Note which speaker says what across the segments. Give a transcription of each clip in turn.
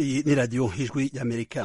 Speaker 1: Iyi ni radiyo ijwi y'amerika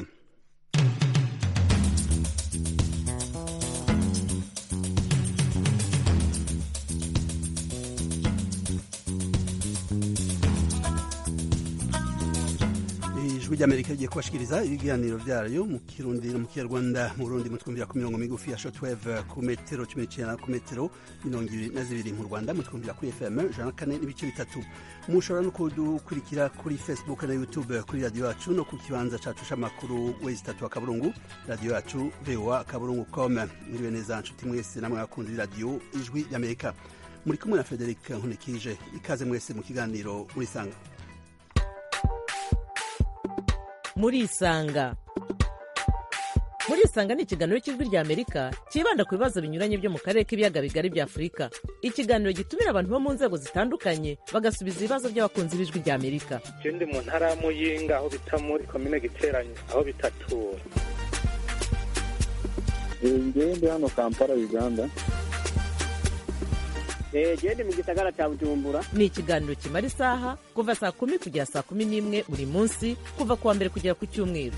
Speaker 1: ijwi ry'amerika rigiye kubashikiriza ibiganiro vyayo mu kirundi no mu kinyarwanda mu burundi mutwumvira ku mirongo migufi ya shortwave ku metero cumi n'icenda ku metero mirongo ibiri na zibiri mu rwanda mutwumvira kuri fm ijana na kane n'ibice bitatu mushobora no kudukurikira kuri facebook na youtube kuri radiyo yacu no ku kibanza cacu c'amakuru wezi itatu akaburungu radiyo yacu voa akaburungu com mwiriwe neza nshuti mwese namwe abakunzi b'iradiyo ijwi ry'amerika muri kumwe na frederic nkunikije ikaze mwese mu kiganiro murisanga
Speaker 2: murisanga murisanga ni ikiganiro cy'ijwi rya amerika cyibanda ku bibazo binyuranye byo mu karere k'ibiyaga bigari bya afurika ikiganiro gitumira abantu bo mu nzego zitandukanye bagasubiza ibibazo by'abakunzi b'ijwi rya amerika
Speaker 3: je ndi mu ntara ya muyinga aho bita muri komine giteranye aho bitatura
Speaker 4: ngewe ndi hano kampala uganda
Speaker 5: gende mu gisagara cya bujumbura
Speaker 2: ni ikiganiro kimara isaha kuva saa kumi kugera saa kumi n'imwe buri munsi kuva ku wa mbere kugera ku cyumweru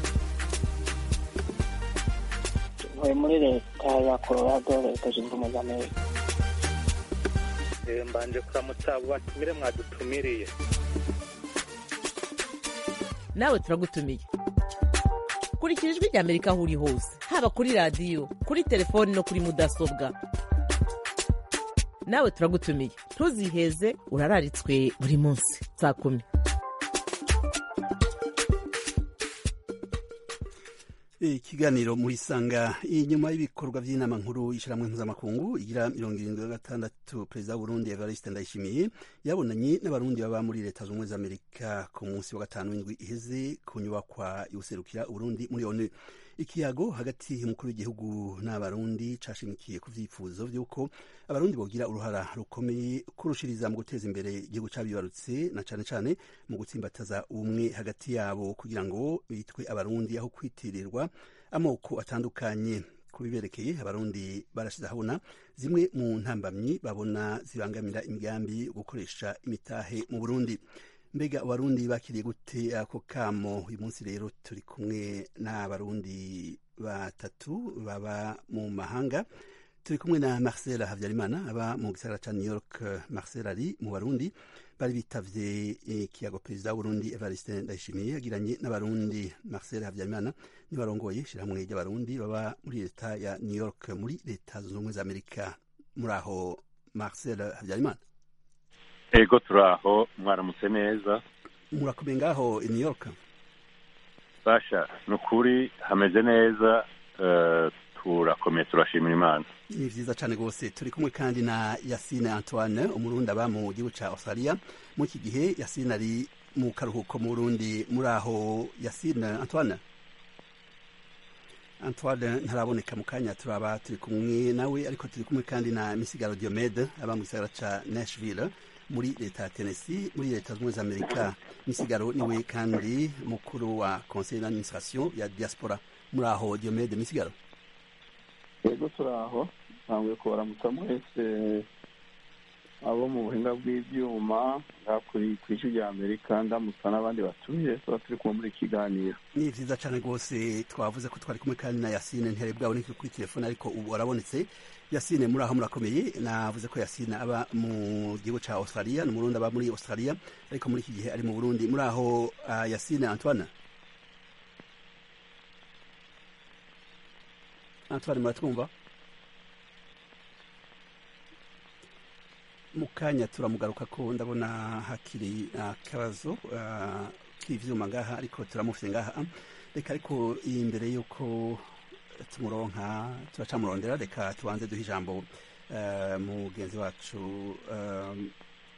Speaker 5: ntuye muri leta ya colorado leta zunze ubumwe za amerika
Speaker 3: Eh, mbanje kuramutsa abo batumire mwadutumiriye
Speaker 2: nawe turagutumiye kurikira ijwi rya amerika aho uri hose haba kuri radiyo kuri telefoni no kuri mudasobwa nawe turagutumiye ntuziheze urararitswe buri munsi saa kumi
Speaker 1: ikiganiro muri sanga inyuma y'ibikorwa by'inama nkuru y'ishyirahamwe mpuzamakungu igira mirongo irindwi na gatandatu perezida w'uburundi evariste ndayishimiye yabonanye n'abarundi baba muri leta zunze ubumwe za amerika ku munsi wa gatanu w'indwi iheze ku nyubakwa y'userukira uburundi muri onu ikiyago hagati y'umukuru w'igihugu n'abarundi cashimikiye ku vyifuzo vy'uko abarundi bogira uruhara rukomeye kurushiriza mu guteza imbere igihugu cabibarutse na cane cane mu gutsimbataza ubumwe hagati yabo kugira ngo bitwe abarundi aho kwitirirwa amoko atandukanye kubiberekeye abarundi barashize ahabona zimwe mu ntambamyi babona zibangamira imigambi yo gukoresha imitahe mu burundi mbega abarundi bakiriye gute ako kamo uyu munsi rero turi kumwe n'abarundi batatu baba mu mahanga turi kumwe na marcel habyarimana aba mu gisagara ca new york marcel ari mu barundi bari bitavye ikiyago perezida w'uburundi evariste ndayishimiye yagiranye n'abarundi marcel habyarimana nibarongoye ishirahamwe ry'abarundi baba muri leta ya new york muri leta zunze ubumwe za amerika muri aho marcel habyarimana
Speaker 6: ego turaho mwaramutse neza
Speaker 1: murakomeye ngaho i new york
Speaker 6: basha ni ukuri hameze neza eh, turakomeye turashimira imana
Speaker 1: ni vyiza cane rwose turi kumwe kandi na yasine antoine umurundi aba mu gihugu ca australia muri iki gihe yasine ari mu karuhuko mu burundi muri aho yasine antoine antoine ntaraboneka mu kanya turaba turi kumwe nawe ariko turi kumwe kandi na misigaro diomede aba mu gisagara ca nashville muri leta ya tennessee muri leta zunze ubumwe za amerika misigaro niwe kandi mukuru wa conseil d'administration ya diaspora muri aho diomede misigaro
Speaker 4: yego turaho ntabwo kubaramutsa mwese abo mu buhinga bw'ibyuma kuri ku ijwi rya amerika ndamutsa n'abandi batuye tuba turi kumwe muri iki kiganiro
Speaker 1: ni vyiza cane rwose twavuze ko twari kumwe kandi na yasine ntiyari bwaboneke kuri telefone ariko ubu arabonetse yasine muri aho murakomeye navuze ko yasine aba mu gihugu ca australia ni umurundi aba muri australia ariko muri iki gihe ari mu burundi muri aho uh, yasine antoine antoine muratwumva mu kanya turamugaruka ko ndabona hakiri akabazo uh, k'ivyuma ngaha ariko turamufite ngaha reka ariko imbere y'uko tumuronka turacamurondera reka tubanze duhe ijambo uh, mugenzi wacu um,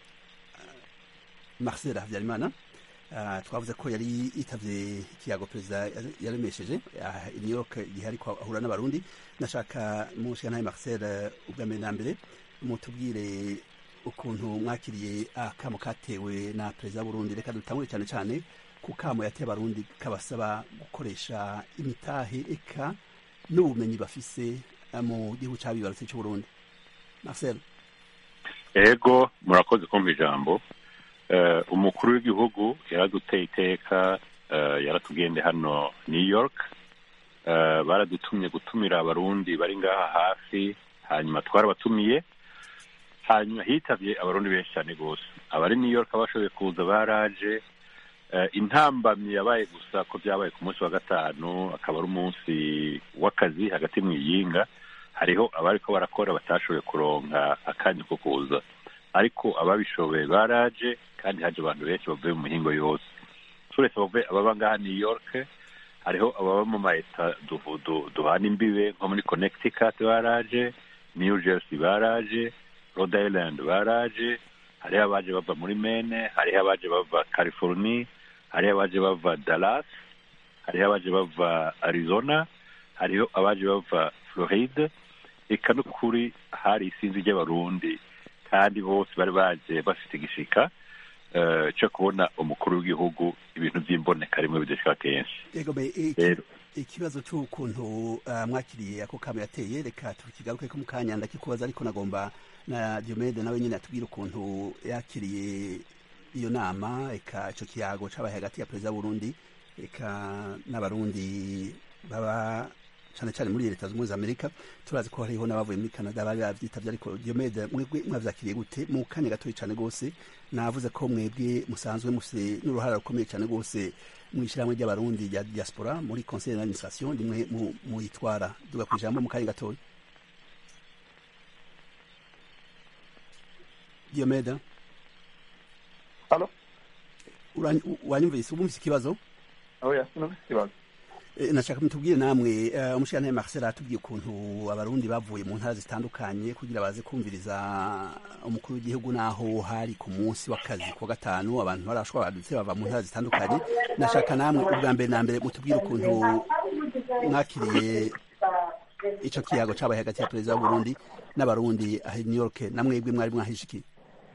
Speaker 1: marcel habyarimana uh, twavuze ko yari yitavye ikiyago perezida yaremesheje uh, i new york igihe ariko ahura n'abarundi nashaka mushikanaye marcel ubwa mbere na mbere mutubwire ukuntu mwakiriye akamo katewe na perezida w'uburundi reka dutangure cyane cyane ku kamo yateye abarundi kabasaba gukoresha imitahe eka n'ubumenyi bafise mu gihugu cabibarutse c'uburundi marcel
Speaker 6: ego murakoze kumva ijambo umukuru w'igihugu yaraduteye iteka eh, yaratugende hano new york Eh, baradutumye gutumira abarundi bari ngaha hafi hanyuma twarabatumiye hanyuma hitavye abarundi benshi cyane rwose abari new york abashoboye kuza baraje Eh, intambamyi yabaye gusa ko byabaye ku munsi wa gatanu akaba ari umunsi w'akazi hagati mu iyinga hariho abariko barakora batashoboye kuronka akanya ko kuza ariko ababishoboye baraje kandi haje abantu benshi bavuye mu mihingo yose turetse bavuye ababa ngaha new york hariho ababa mu maeta du- du- duhana imbibe nko muri connecticut baraje new jersey baraje rhode island baraje hariho abaje bava muri mene hariho abaje bava california hariho abaje bava dallas hariho abaje bava arizona hariho abaje bava floride eka n'ukuri hari isinzi ry'abarundi kandi bose bari baje bafite igishika eh, cyo kubona umukuru w'igihugu ibintu by'imboneka rimwe bidashika kenshi
Speaker 1: yego be iki-
Speaker 6: rero
Speaker 1: ikibazo cy'ukuntu uh, mwakiriye ako kamo yateye reka tukigaruke ko mu kanya ndakikubaza ariko nagomba na Diomede nawe nyine atubwire ukuntu yakiriye iyo nama eka ico kiyago cabaye hagati ya perezida w'Uburundi eka n'abarundi baba cane cane muri leta zunze ubumwe za Amerika turazi ko hariho n'abavuye muri Canada bari bavyitavye ariko Diomede mwebwe mwavyakiriye gute mu kanya gatoyi cane gose navuze ko mwebwe musanzwe mufite n'uruhara rukomeye cane gose mw'ishyirahamwe ry'abarundi rya diaspora muri conseil d'administration rimwe mu- muyitwara duga ku ijambo mu kanya gatoya Diomede
Speaker 4: Halo?
Speaker 1: Urany- u- wanyumvise ubumvise ikibazo
Speaker 4: oya sinumvise ikibazo
Speaker 1: Eh, nashaka mutubwire namwe eh, umushirantahe Marcel atubwiye ukuntu abarundi bavuye mu ntara zitandukanye kugira baze kumviriza umukuru w'igihugu naho hari ku munsi w'akazi ku wa gatanu abantu barashobora badutse bava mu ntara zitandukanye nashaka namwe ubwa mbere na mbere mutubwire ukuntu mwakiriye ico kiyago cabaye hagati ya perezida w'uburundi n'abarundi aha i new york namwebwe mwari mwahishikiye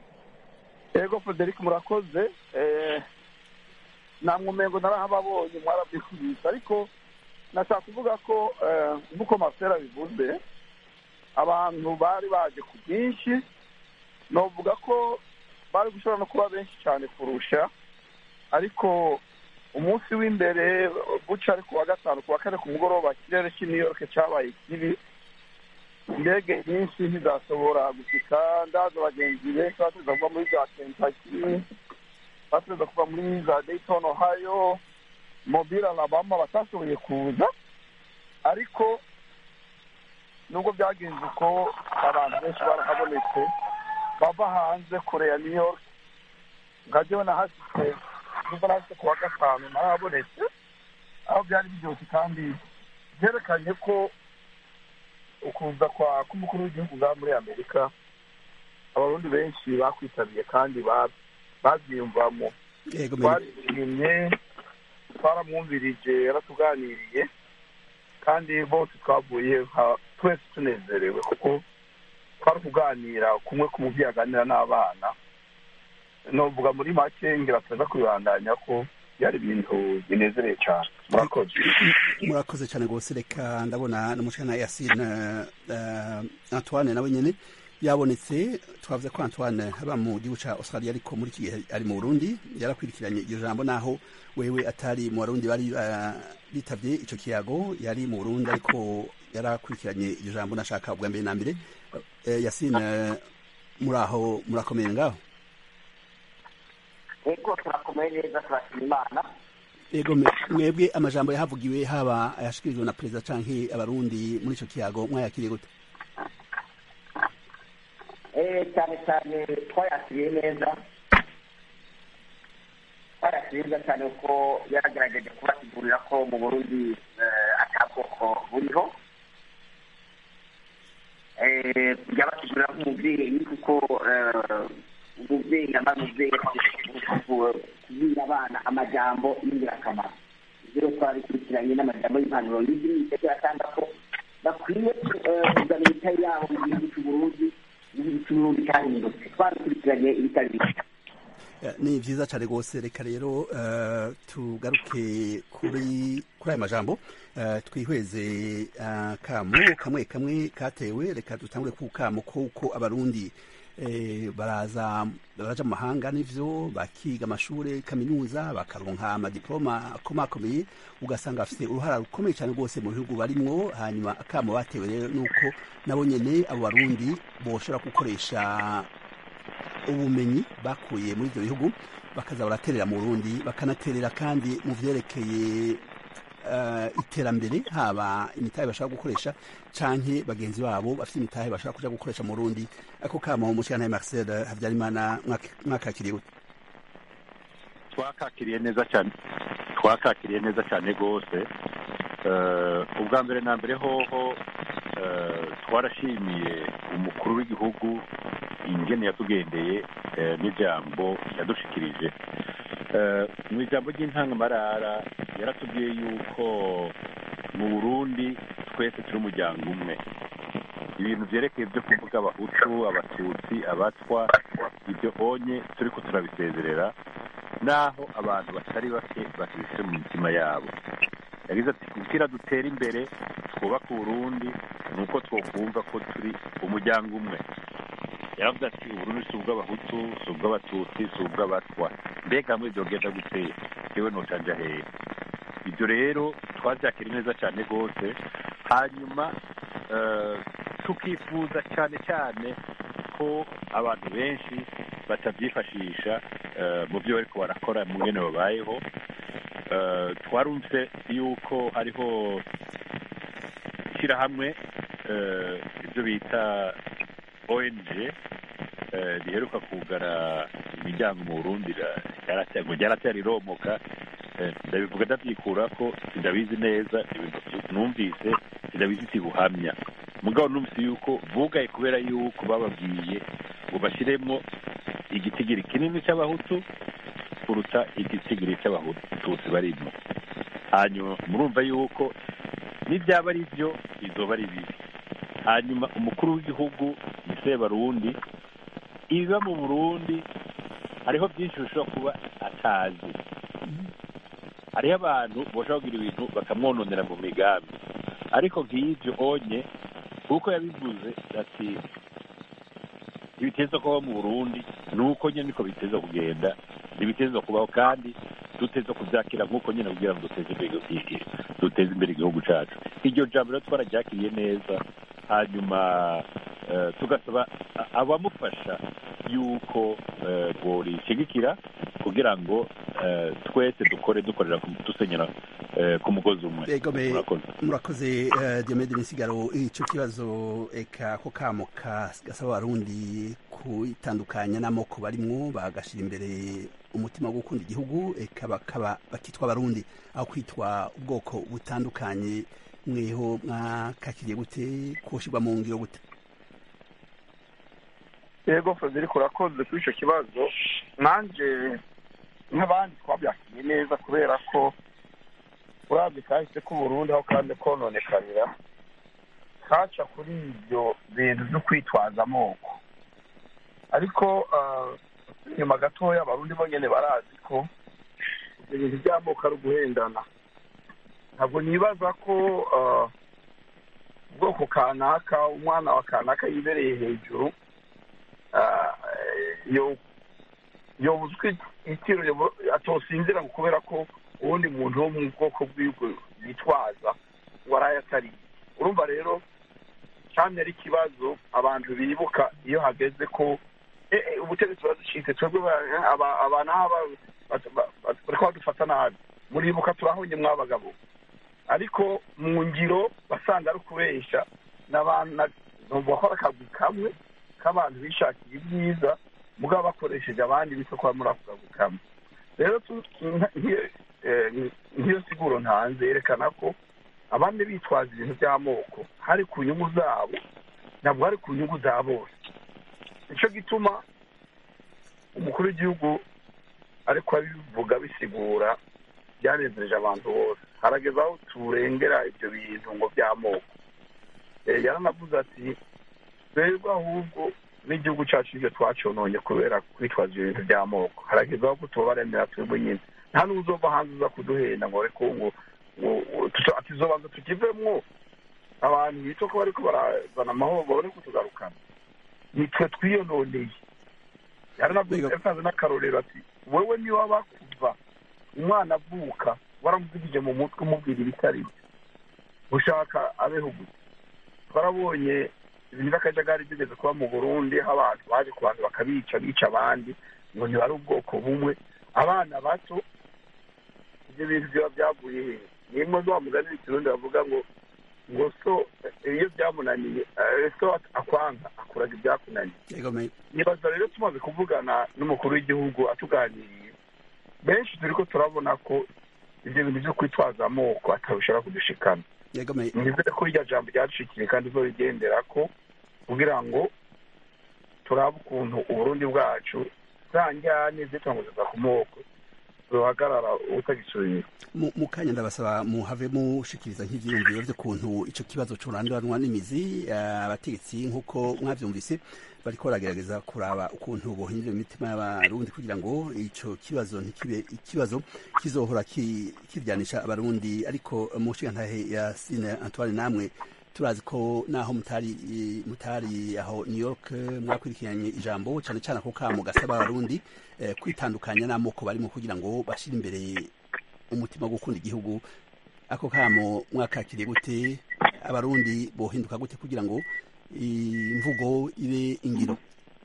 Speaker 4: yego frederic murakoze eh, namwe umengo narahababonye mwarabyikubise ariko nashaka kuvuga ko eh, nk'uko masera bivuze abantu bari baje ku bwinshi novuga ko bari gushobora no kuba benshi cyane kurusha ariko umunsi w'imbere buca ari ku wa gatanu ku wa kane ku mugoroba ikirere cy'i new york cyabaye kibi indege nyinshi ntizashobora gushika ndaza abagenzi benshi batuza kuva muri za kentucky batuza kuva muri za dayton ohio mobile alabama batashoboye kuza ariko nubwo byagenze uko abantu benshi barahabonetse bava hanze kure ya new york nkajyewe nahashitse nubwo nahashitse ku wa gatanu narahabonetse aho byari biryoshye kandi byerekanye ko ukuza kwa k'umukuru w'igihugu bwa muri amerika abarundi benshi bakwitabiriye kandi ba- babyiyumvamo
Speaker 1: yego me-
Speaker 4: twarishimye twaramwumvirije yaratuganiriye kandi bose twavuye nka- twese tunezerewe kuko twari kuganira kumwe ku mubyeyi aganira n'abana novuga muri make ngira tuza kubibandanya ko byari ibintu binezereye cyane murakoze
Speaker 1: murakoze cyane rwose reka ndabona n'umushana yasine uh, antoine nawe nyene yabonetse twavuze ko antoine aba mu gihugu ca australia ariko muri iki gihe ari mu burundi yarakwirikiranye iryo jambo naho wewe atari mu barundi bari uh, bitavye ico kiyago yari mu burundi ariko yarakurikiranye iryo jambo nashaka ubwa mbere na mbere uh, yasine muraho murakomeye ngaho
Speaker 5: yego turakomeye neza turashima imana
Speaker 1: Ego me- mwebwe amajambo yahavugiwe haba ayashikirijwe na perezida canke abarundi muri ico kiyago mwayakiriye gute
Speaker 5: Eh, cyane cyane twayakiriye neza twayakiriye neza cyane kuko yaragerageje kubasigurira ko mu burundi eh, ata bwoko buriho Eh, yabasigurira nk'umubyeyi kuko eh, umubyeyi aba umubyeyi kubwira abana amajambo y'ingirakamaro ibyo twabikurikiranye n'amajambo y'impanuro y'idini atanga ko bakwiye eh, kuzana imitahe yabo mu gihugu cy'uburundi igihugu cy'uburundi cyahindutse twabikurikiranye ibitari bike
Speaker 1: Eh, ni vyiza cane rwose reka rero eh, tugaruke kuri kuri aya majambo eh, twihweze eh, kamo kamwe kamwe katewe reka dutangure ku kamo kuko abarundi eh, baraza baraja mu mahanga n'ivyo bakiga amashure kaminuza bakaronka amadiploma akomakomeye ugasanga bafite uruhara rukomeye cyane rwose mu bihugu barimwo hanyuma akamo batewe rero nuko nabo nyene abo barundi boshobora gukoresha ubumenyi bakuye muri ibyo bihugu bakaza baraterera mu Burundi bakanaterera kandi mu vyerekeye uh, iterambere haba imitahe bashaka gukoresha canke bagenzi babo bafite imitahe bashaka kuja gukoresha mu Burundi ako kamo mushikana Marcel Havyarimana mwakakiriye gute
Speaker 6: twakakiriye neza cyane twakakiriye neza cyane rwose ubwa mbere na mbere hoho twarashimiye umukuru w'igihugu ingene yatugendeye n'ijambo yadushikirije mu ijambo ry'intangamarara yaratubwiye yuko mu burundi twese turi umuryango umwe ibintu byerekeye byo kuvuga abahutu abatutsi abatwa ibyo onye turi ko turabisezerera naho abantu batari bake bakibifite mu mitima yabo yagize ati kugira dutere imbere twubake uburundi ni uko twokumva ko turi umuryango umwe yaravuze ati uburundi si ubw'abahutu si ubw'abatutsi si ubw'abatwa mbega hamwe byogenda guteye yewe nocanja hehe ibyo rero twabyakira neza cyane rwose hanyuma tukifuza cyane cyane ko abantu benshi batabyifashisha mu byo bariko barakora mu ngene babayeho twarumvise yuko hariho ishyirahamwe ibyo bita ong riheruka kugara imiryango mu burundi ngo ryaratera riromoka ndabivuga ndabyikura ko sindabizi neza ibintu numvise sindabizi sibuhamya mugabo numvise yuko bugaye kubera yuko bababwiye ngo bashyiremo igitigiri kinini cy'abahutu kuruta igitigiri cy'abatutsi barimo hanyuma murumva yuko n'ibyaba ari byo bizoba ari bibi hanyuma umukuru w'igihugu ni sebarundi ibiba mu burundi hariho byinshi bishobora kuba atazi hariho abantu bashobora kugira ibintu bakamwononera mu migambi ariko nk'ibyo onye kuko yabivuze ati ibiteza kubaho mu burundi ni uko nyine niko biteza kugenda ntibiteza kubaho kandi duteza kubyakira nk'uko nyine kugira ngo duteze imbere duteze imbere igihugu cyacu iryo jambo rero twararyakiriye neza hanyuma tugasaba abamufasha yuko borishigikira kugira ngo twese dukore dukorera dusenyera ku mugozi umwe
Speaker 1: murakoze diomede misigaro icyo kibazo eka ako kamo gasaba abarundi kwitandukanya n'amoko barimwo bagashyira imbere umutima wo gukunda igihugu eka bakaba bakitwa abarundi aho kwitwa ubwoko butandukanye mweho mwakakiriye gute kushyirwa mu ngiro gute
Speaker 4: yego frederic urakoze kuri icyo kibazo nanjye nk'abandi twabyakiriye neza kubera ko urabye kahise k'uburundi aho kandi kononekarira kaca kuri ibyo bintu byo kwitwaza amoko ariko inyuma gatoya abarundi bonyine barazi ko ibyo bintu by'amoko ari uguhendana ntabwo nibaza ko ubwoko kanaka umwana wa kanaka yibereye hejuru yobuzwi itiro atosinzira ngo kubera ko uwundi muntu wo mu bwoko bw'ibwo yitwaza ngo araye atari urumva rero cyane ari ikibazo abantu bibuka iyo hageze ko ubutegetsi buraducitse twebwe aba n'aba bari badufata nabi muribuka turahonye mw'abagabo ariko mu ngiro basanga ari ukubeshya n'abantu bakora akazi kamwe k'abantu bishakiye ibyiza mugabo bakoresheje abandi bityo kuba muri ako kazi kamwe rero nk'iyo siguro ntanze yerekana ko abandi bitwaza ibintu by'amoko hari ku nyungu zabo ntabwo hari ku nyungu za bose nicyo gituma umukuru w'igihugu ariko abivuga bisigura byanezereje abantu bose harageze aho turengera ibyo bintu ngo by'amoko yaranavuze ati twebwe ahubwo n'igihugu cyacu ibyo twacononye kubera kwitwaza ibyo bintu by'amoko harageze aho kutubaremera twebwe nyine nta n'uzova hanze uza kuduhenda ngo reko ngo tuzobanza tukivemwo abantu bita ko bariko barazana amahoro babone kutugarukana
Speaker 7: nitwe twiyononeye yaranavuze yasanze n'akarorero ati wowe niba bakuva umwana avuka waramuvugije mu mutwe umubwira ibitari byo ushaka abeho gusa twarabonye ibintu by'akajagari bigeze kuba mu burundi aho abantu baje ku bantu bakabica bica abandi ngo ntibari ubwoko bumwe abana bato ibyo bintu biba byavuye he nimwe zo wamugani ikirundi bavuga ngo ngo so iyo byamunaniye eh, so akwanga akuraga ibyakunaniye
Speaker 1: yego me
Speaker 7: nibaza rero tumaze kuvugana n'umukuru w'igihugu atuganiriye benshi turi ko turabona ko ibyo bintu byo kwitwaza amoko atabishobora kudushikana
Speaker 1: yego me
Speaker 7: nizere ko iryo jambo ryadushikiriye kandi izorigendera ko kugira ngo turabe ukuntu uburundi bwacu za njyane zitanguzwa ku moko zohagarara utagisubira
Speaker 1: mu mu kanya ndabasaba muhave mushikiriza nk'ivyiyumviro vy'ukuntu ico kibazo curanduranwa n'imizi eh, abategetsi nk'uko mwavyumvise bariko baragerageza kuraba ukuntu bohindura imitima y'abarundi kugira ngo ico kibazo ntikibe ikibazo kizohora ki- kiryanisha abarundi ariko mu nshingantahe ya sine antoine namwe turazi ko naho mutari mutari aho new york eh, mwakurikiranye ijambo cane cane ako kamo gasaba abarundi eh, kwitandukanya n'amoko barimo kugira ngo bashire imbere umutima wo gukunda igihugu ako kamo mwakakiriye gute abarundi bohinduka gute kugira ngo imvugo ibe ingiro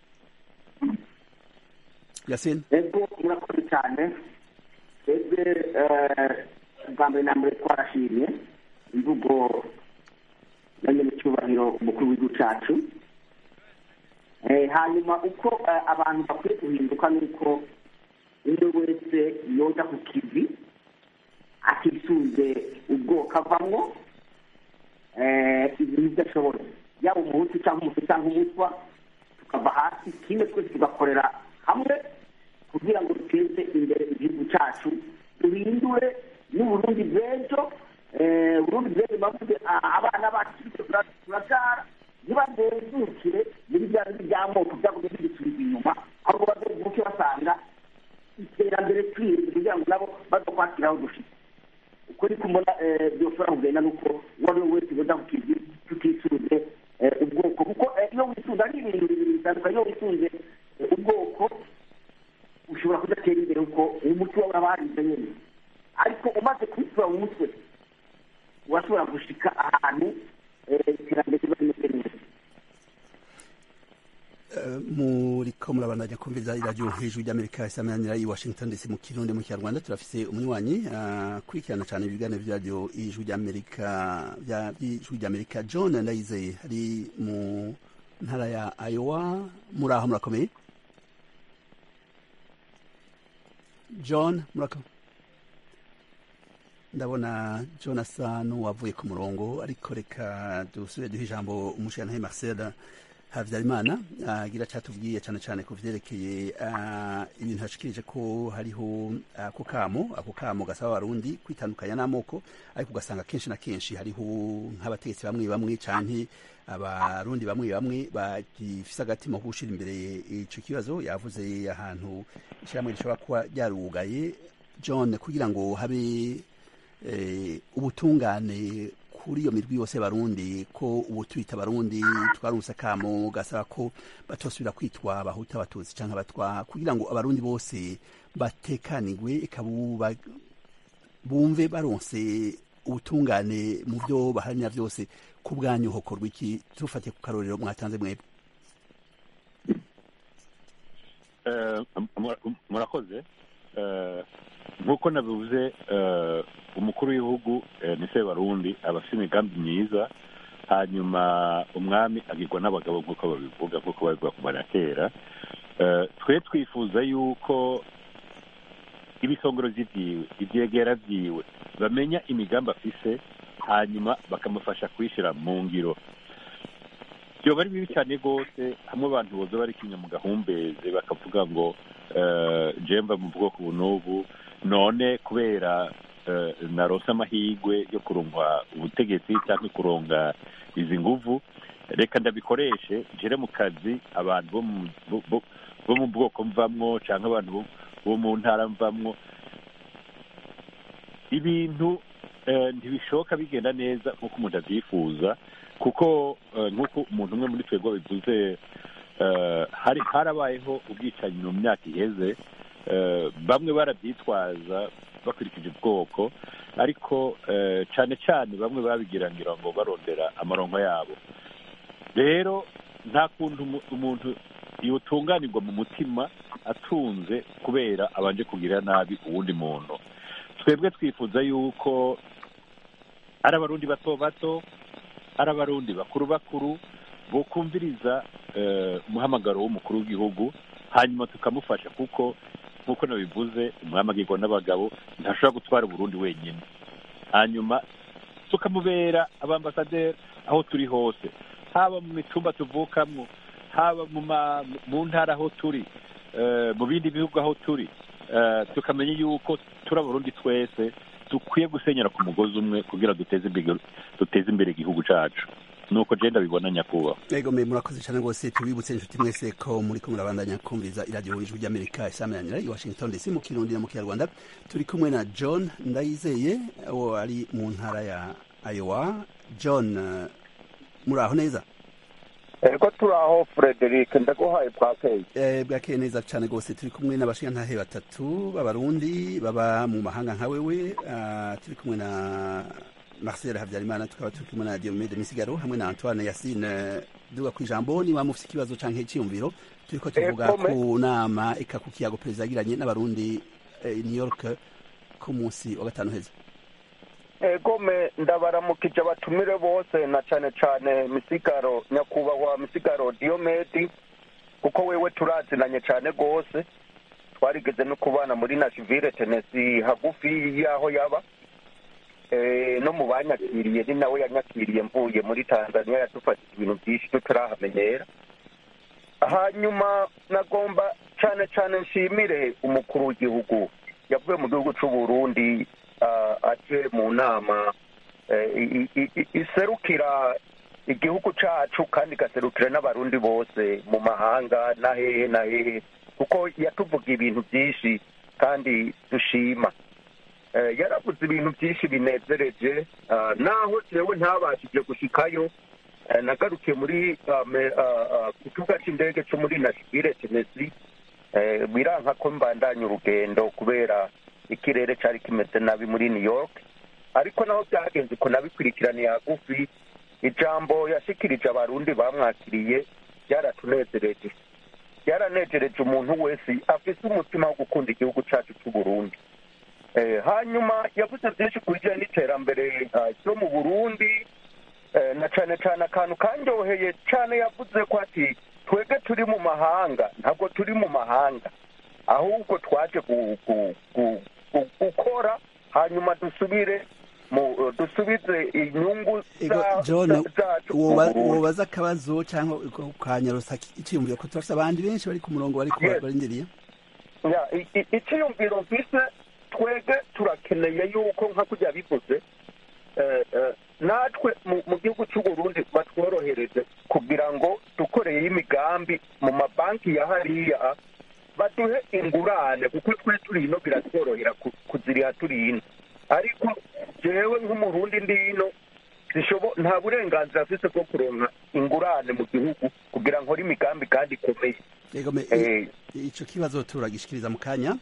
Speaker 1: yasine
Speaker 5: ego murakoze cyane twebwe eh, bwa mbere na mbere twarashimye imvugo na nyir'icyubahiro umukuru w'igihugu cyacu Eh, hanyuma uko eh, abantu bakwiye guhinduka ni uko umwe wese yoja ku kivi atisunze ubwoko avamwo eh, ibintu ibyo ashoboye yaba umuhutu cyangwa umutu cyangwa umutwa tukava hasi kimwe twese tugakorera hamwe kugira ngo duteze imbere igihugu cyacu duhindure n'uburundi bw'ejo eh, uburundi bw'ejo bavuze ah, abana bacu bityo tura- turabyara ntibadezukire muri bya bindi by'amoko byagumye bidusubiza inyuma ahubwo bazovuke basanga iterambere twirinze kugira ngo nabo bazokwakiraho dushitse uko ni kumbona byoshobora kugenda nuko uwo ari we wese yoza ku kizi tutisunze eh, ubwoko kuko eh, iyo wisunze ari ibintu bibiri bitandukanye iyo wisunze eh, ubwoko ushobora kudatera imbere kuko umuti wawe uraba harize nyine ariko umaze kwisura mu mutwe urashobora gushika ahantu eh, iterambere riba rimeze neza
Speaker 1: muriko murabandanya kumviza iradiyo hejuru ry'amerika isamanira i washington dc mu kirundi mu kinyarwanda turafise umunywanyi akurikirana cyane ibiganiro by'iradiyo ijuru ry'amerika bya- by'ijuru ry'amerika john ndayizeye ari mu ntara ya iowa muri aho murakomeye john murakomeye ndabona john asa n'uwavuye ku murongo ariko reka dusubire duhe ijambo umushirantahe marcel habyarimana agira cyatubwiye cyane cyane ku vyerekeye ah, ibintu hashikirije ko hariho ako kamo ako kamo gasaba abarundi kwitandukanya n'amoko ariko ugasanga kenshi na kenshi hariho nk'abategetsi bamwe bamwe canke abarundi bamwe bamwe bagifise agatima ko gushira imbere ico kibazo yavuze ahantu ishyirahamwe rishobora kuba ryarugaye john kugira ngo habe eh, ubutungane kuri iyo mirwi yose barundi ko ubu twita barundi twarunse akamo gasaba ko batosubira kwitwa abahuta abatutsi canke abatwa kugira ngo abarundi bose batekanigwe ikabuba bumve baronse ubutungane mu byo baharanira byose ku bwanyu hokorwa iki tufatiye ku karorero mwatanze mwebwe
Speaker 6: Eh, mura- murakoze Eh, nk'uko nabivuze eh, umukuru w'igihugu eh, ni sebarundi aba afite imigambi myiza hanyuma umwami agirwa n'abagabo nk'uko babivuga nk'uko babivuga kuva na kera Eh, twe twifuza yuko ibisongorozi vyiwe ivyegera vyiwe bamenya imigambi afise hanyuma bakamufasha kuyishira mu ngiro byoba ari bibi cyane rwose hamwe abantu boza bari kinya mu gahumbeze bakavuga ngo eh, jemba mu bwoko ubu n'ubu none kubera eh, narose amahirwe yo kurungwa ubutegetsi cyangwa kuronga izi nguvu reka ndabikoreshe jere mu kazi abantu bo mu bo- bo- bo mu bwoko mvamwo cyangwa abantu bo- bo mu ntara mvamwo ibintu eh, ntibishoboka bigenda neza nk'uko umuntu abyifuza kuko eh, nk'uko umuntu umwe muri twebwe bivuze eh, hari harabayeho ubwicanyi mu myaka iheze eh, bamwe barabyitwaza bakurikije ubwoko ariko eh, cyane cyane bamwe babigira ngira ngo barondera amaronko yabo rero nta kuntu umu- umuntu yotunganirwa mu mutima atunze kubera abanje kugira nabi uwundi muntu twebwe twifuza yuko ari abarundi bato bato ari abarundi bakuru bakuru bokumviriza eh, umuhamagaro w'umukuru w'igihugu hanyuma tukamufasha kuko nk'uko nabivuze umuhamagirwa n'abagabo ntashobora gutwara uburundi wenyine hanyuma tukamubera abambasaderi aho turi hose haba mu mitumba tuvukamo haba mu ma- mu ntara aho turi eh, mu bindi bihugu aho turi eh, tukamenya yuko turi abarundi twese dukwiye gusenyera ku mugozi umwe kugira duteze imbere duteze imbere igihugu cyacu nuko je ndabibona nyakubahwa
Speaker 1: Ego me murakoze cyane rwose tubibutse inshuti mwese ko muri ko murabandanya kumviriza iradiyo ijwi ry'Amerika isamanira i Washington DC mu Kirundi no mu Kinyarwanda turi kumwe na John Ndayizeye uwo ari mu ntara ya Iowa John eh, muraho neza
Speaker 7: ego turaho frederic ndaguhaye bwakeye
Speaker 1: Eh, bwakeye neza cyane rwose turi kumwe n'abashingantahe batatu b'abarundi baba mu mahanga nka wewe ah, turi kumwe na Marcel Habyarimana tukaba turi kumwe na Diomede Misigaro hamwe na Antoine Yasine duga ku ijambo niba mufite ikibazo canke icyiyumviro turiko tuvuga
Speaker 7: Eh, kome.
Speaker 1: ku nama eka ku kiyago perezida yagiranye n'abarundi eh, i New York ku munsi wa gatanu heza
Speaker 7: egome ndabaramukije abatumire bose na cyane cyane misigaro nyakubahwa misigaro diyomedi kuko wewe turazinanye cyane rwose twarigeze no kubana muri nashivire tenesi hagufi y'aho yaba Eh, no mu banyakiriye ni nawe yanyakiriye mvuye muri tanzania yadufashije ibintu byinshi tutarahamenyera hanyuma nagomba cyane cyane nshimire umukuru w'igihugu yavuye mu gihugu cy'u Burundi ah, aje mu nama eh, i- i- i- iserukira igihugu cyacu kandi igaserukira n'abarundi bose mu mahanga na hehe na hehe kuko yatuvuga ibintu byinshi kandi dushima Eh, yaravuze ibintu byinshi binezereje ah, naho jewe ntabashije gushikayo eh, nagarukiye muri ah, me- ah, ah, ku kibuga cy'indege cyo muri nashville tennessee eh, biranka ko mbandanya urugendo kubera ikirere cyari kimeze nabi muri new york ariko naho byagenze uko nabikurikiraniye hagufi ijambo yashikirije abarundi bamwakiriye byaratunezereje byaranejereje umuntu wese afise umutima wo gukunda igihugu cyacu cy'u burundi Eh, hanyuma yavuze byinshi ku bijyanye n'iterambere ah, ryo mu burundi Eh, na cyane cyane akantu kanyoheye cyane yavuze ko ati twebwe turi mu mahanga ntabwo turi mu mahanga ahubwo twaje gu- gu- gu- gu- gukora hanyuma dusubire mu dusubize inyungu
Speaker 1: Ego
Speaker 7: za-
Speaker 1: John
Speaker 7: za- zacu mu
Speaker 1: woba-
Speaker 7: Burundi.
Speaker 1: wobaza akabazo cyangwa ukanyarusa icyiyumviro ko turafite abandi benshi bari ku murongo bari
Speaker 7: Yes.
Speaker 1: barindiriye
Speaker 7: Ya, i- i- icyiyumviro mfise twebwe turakeneye yuko nka kujya bivuze eh, eh, natwe mu- mu gihugu cy'u Burundi batworohereze kugira ngo dukoreye imigambi mu mabanki ya hariya baduhe ingurane kuko twe turi ino biratworohera ku- kuziriha turi ino ariko jewe nk'umurundi ndi ino sishobo- nta burenganzira afise bwo kuronka ingurane mu gihugu kugira ngo nkore imigambi kandi ikomeye
Speaker 1: Ego me
Speaker 7: Eh,
Speaker 1: ico kibazo turagishikiriza mu kanya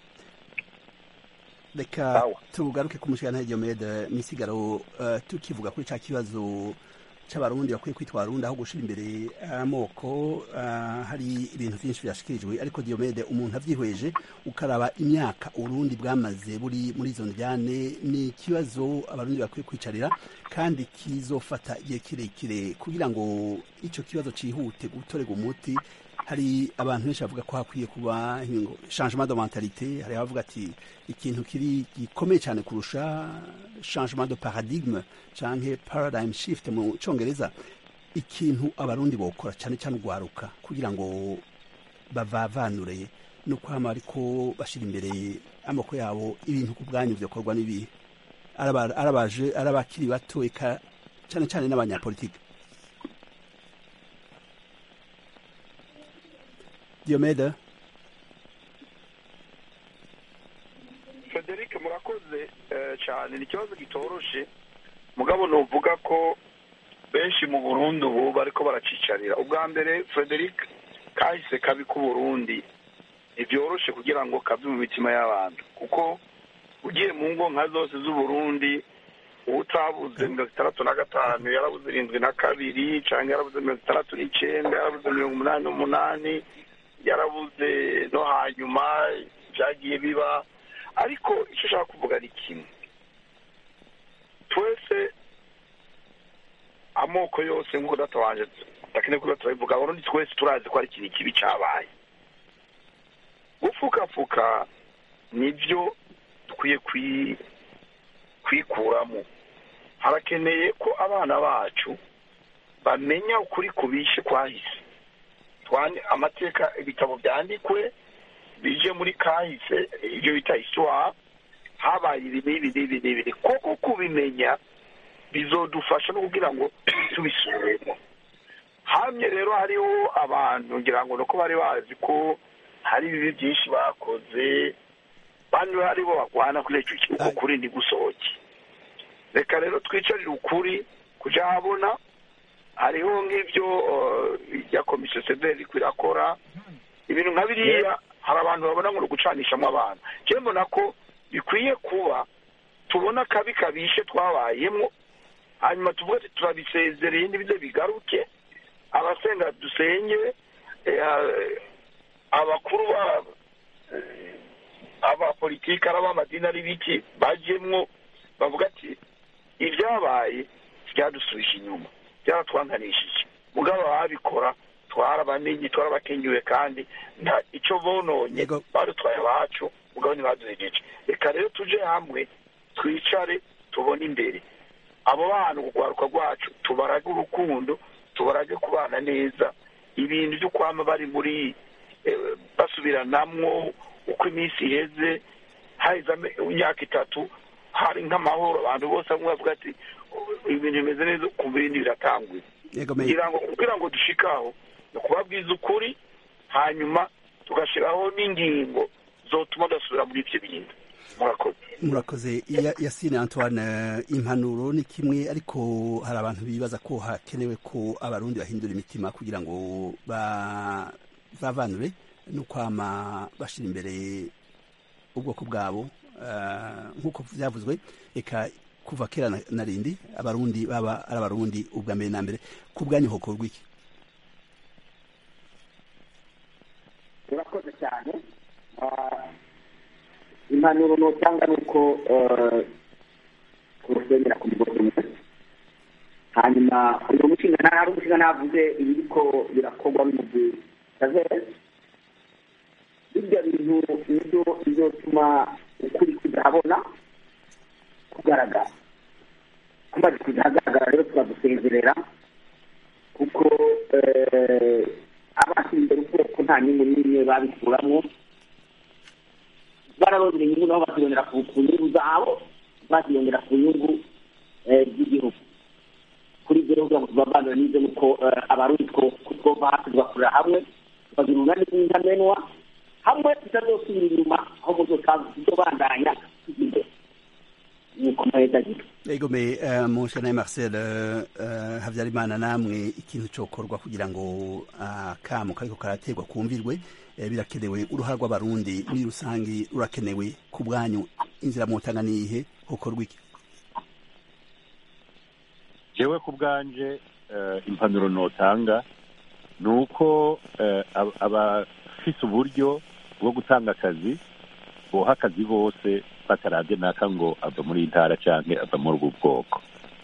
Speaker 1: reka
Speaker 7: Sawa.
Speaker 1: tugaruke ku mushikana Diomede misigaro eh, tukivuga kuri ca kibazo c'abarundi bakwiye kwitwa abarundi aho gushira imbere amoko eh, hari ibintu vyinshi vyashikirijwe ariko Diomede umuntu avyihweje ukaraba imyaka urundi bwamaze buri muri izo njyane ni ikibazo abarundi bakwiye kwicarira kandi kizofata igihe kirekire kugira ngo ico kibazo cihute gutorerwa umuti hari abantu benshi bavuga ko hakwiye kuba ngo changement de mentalité hari abavuga ati ikintu kiri gikomeye cyane kurusha changement de paradigme canke paradigm shift mu congereza ikintu abarundi bokora cyane cyane ugwaruka kugira ngo bavavanure no kwama ariko bashira imbere amoko yabo ibintu ku bwanyu vyokorwa n'ibihe Araba- arabaje arabakiri bato eka cyane cyane n'abanyapolitike Diomede
Speaker 7: frederic murakoze eh, cyane ni ikibazo gitoroshe mugabo nuvuga ko benshi mu burundi ubu bariko baracicarira ubwa mbere frederic kahise kabi k'uburundi ntibyoroshe kugira ngo kave mu mitima y'abantu kuko ugiye mu ngo nka zose z'uburundi utabuze mirongo itandatu na gatanu yarabuze irindwi na kabiri cyangwa yarabuze mirongo itandatu n'icyenda yarabuze mirongo umunani n'umunani yarabuze no hanyuma byagiye biba ariko icyo ushaka kuvuga ni kimwe twese amoko yose nk'uko databanje dakeneye kuba turabivuga abarundi twese turazi ko ari ikintu kibi cyabaye gupfukafuka nibyo dukwiye kwikuramo harakeneye ko abana bacu bamenya ukuri kubishe kwahise amateka ibitabo byandikwe bije muri kahise ibyo bita isuwa habaye ibi n'ibi n'ibi n'ibi koko kubimenya bizodufasha no kugira ngo tubisubiremo hamwe rero hariho abantu ngira ngo nuko bari bazi ko hari ibibi byinshi bakoze bano ari bo barwana kuri icyo kibuga kuri ntigusohoke reka rero twicarire ukuri kujya habona hariho nk'ibyo ya komisiyo severi irakora ibintu nka biriya hari abantu babona ngo ni ugucanishamo abantu njyewe mbona ko bikwiye kuba tubona akabi kabishe twabayemo hanyuma tuvuga ati turabisezereye ntibize bigaruke abasenga dusenge abakuru abapolitiki ari ab'amadini ari biki bajyemwo bavuga ati ibyabaye byadusubije inyuma byaratwanganishije mugabo ababikora twarabamenye twarabakenyuwe kandi nta icyo bononye badutwaye abacu mugabo ntibaduhejeje reka rero tuje hamwe twicare tubone imbere abo bana urwaruka rwacu tubarage urukundo tubarage kubana neza ibintu byo kwama bari muri basubiranamwo uko iminsi iheze haheze imyaka itatu hari nk'amahoro abantu bose bamwe bavuga ati ibintu bimeze neza kumva ibindi biratanguye kugira ngo kugira ngo dushikaho ni ukubabwiza ukuri hanyuma tugashyiraho n'ingingo zotuma udasubira muri ibyo bintu murakoze
Speaker 1: murakoze yasine antoine impanuro ni kimwe ariko hari abantu bibaza ko hakenewe ko abarundi bahindura imitima kugira ngo bavanure no kwama bashyira imbere ubwoko bwabo nk'uko byavuzwe reka kuva kera na rindi abarundi baba ari abarundi ubwa mbere na mbere ku bwanyu hokorwa iki
Speaker 5: turakoze cyane impanuro nutanga ni uko turusenyera ku mugozi umwe hanyuma uyu mushinga nta hari umushinga ntavuze ibiriko birakorwa n'umugwi kazezi ibyo bintu nibyo bizotuma ukuri kuzahabona kugaragara kumaze kuzahagaragara rero tukadusezerera kuko abashyira imbere ubwoko nta nyungu n'imwe babikuramo bararondera inyungu nabo bazirondera ku nyungu zabo bazirondera ku nyungu z'igihugu kuri ibyo rero kugira ngo tubavanire n'ibyo ni uko abarundi twova hasi tugakorera hamwe tukagira urunani rw'intamenwa hamwe tutazosubira inyuma aho tuzobandanya tujya imbere nuko maheza gito
Speaker 1: egome mushana marcel habyarimana namwe ikintu cyokorwa kugira ngo akamu kariko karaterwa kumvirwe birakenewe uruhara rw'abarundi muri rusange rurakenewe ku bwanyu inzira mutanga niyihe hokorwa iki
Speaker 6: jewe ku bwanje impanuro notanga ni uko abafise uburyo bwo gutanga akazi boha akazi bose batarabye naka ngo ava muri intara cyangwa ava muri ubu bwoko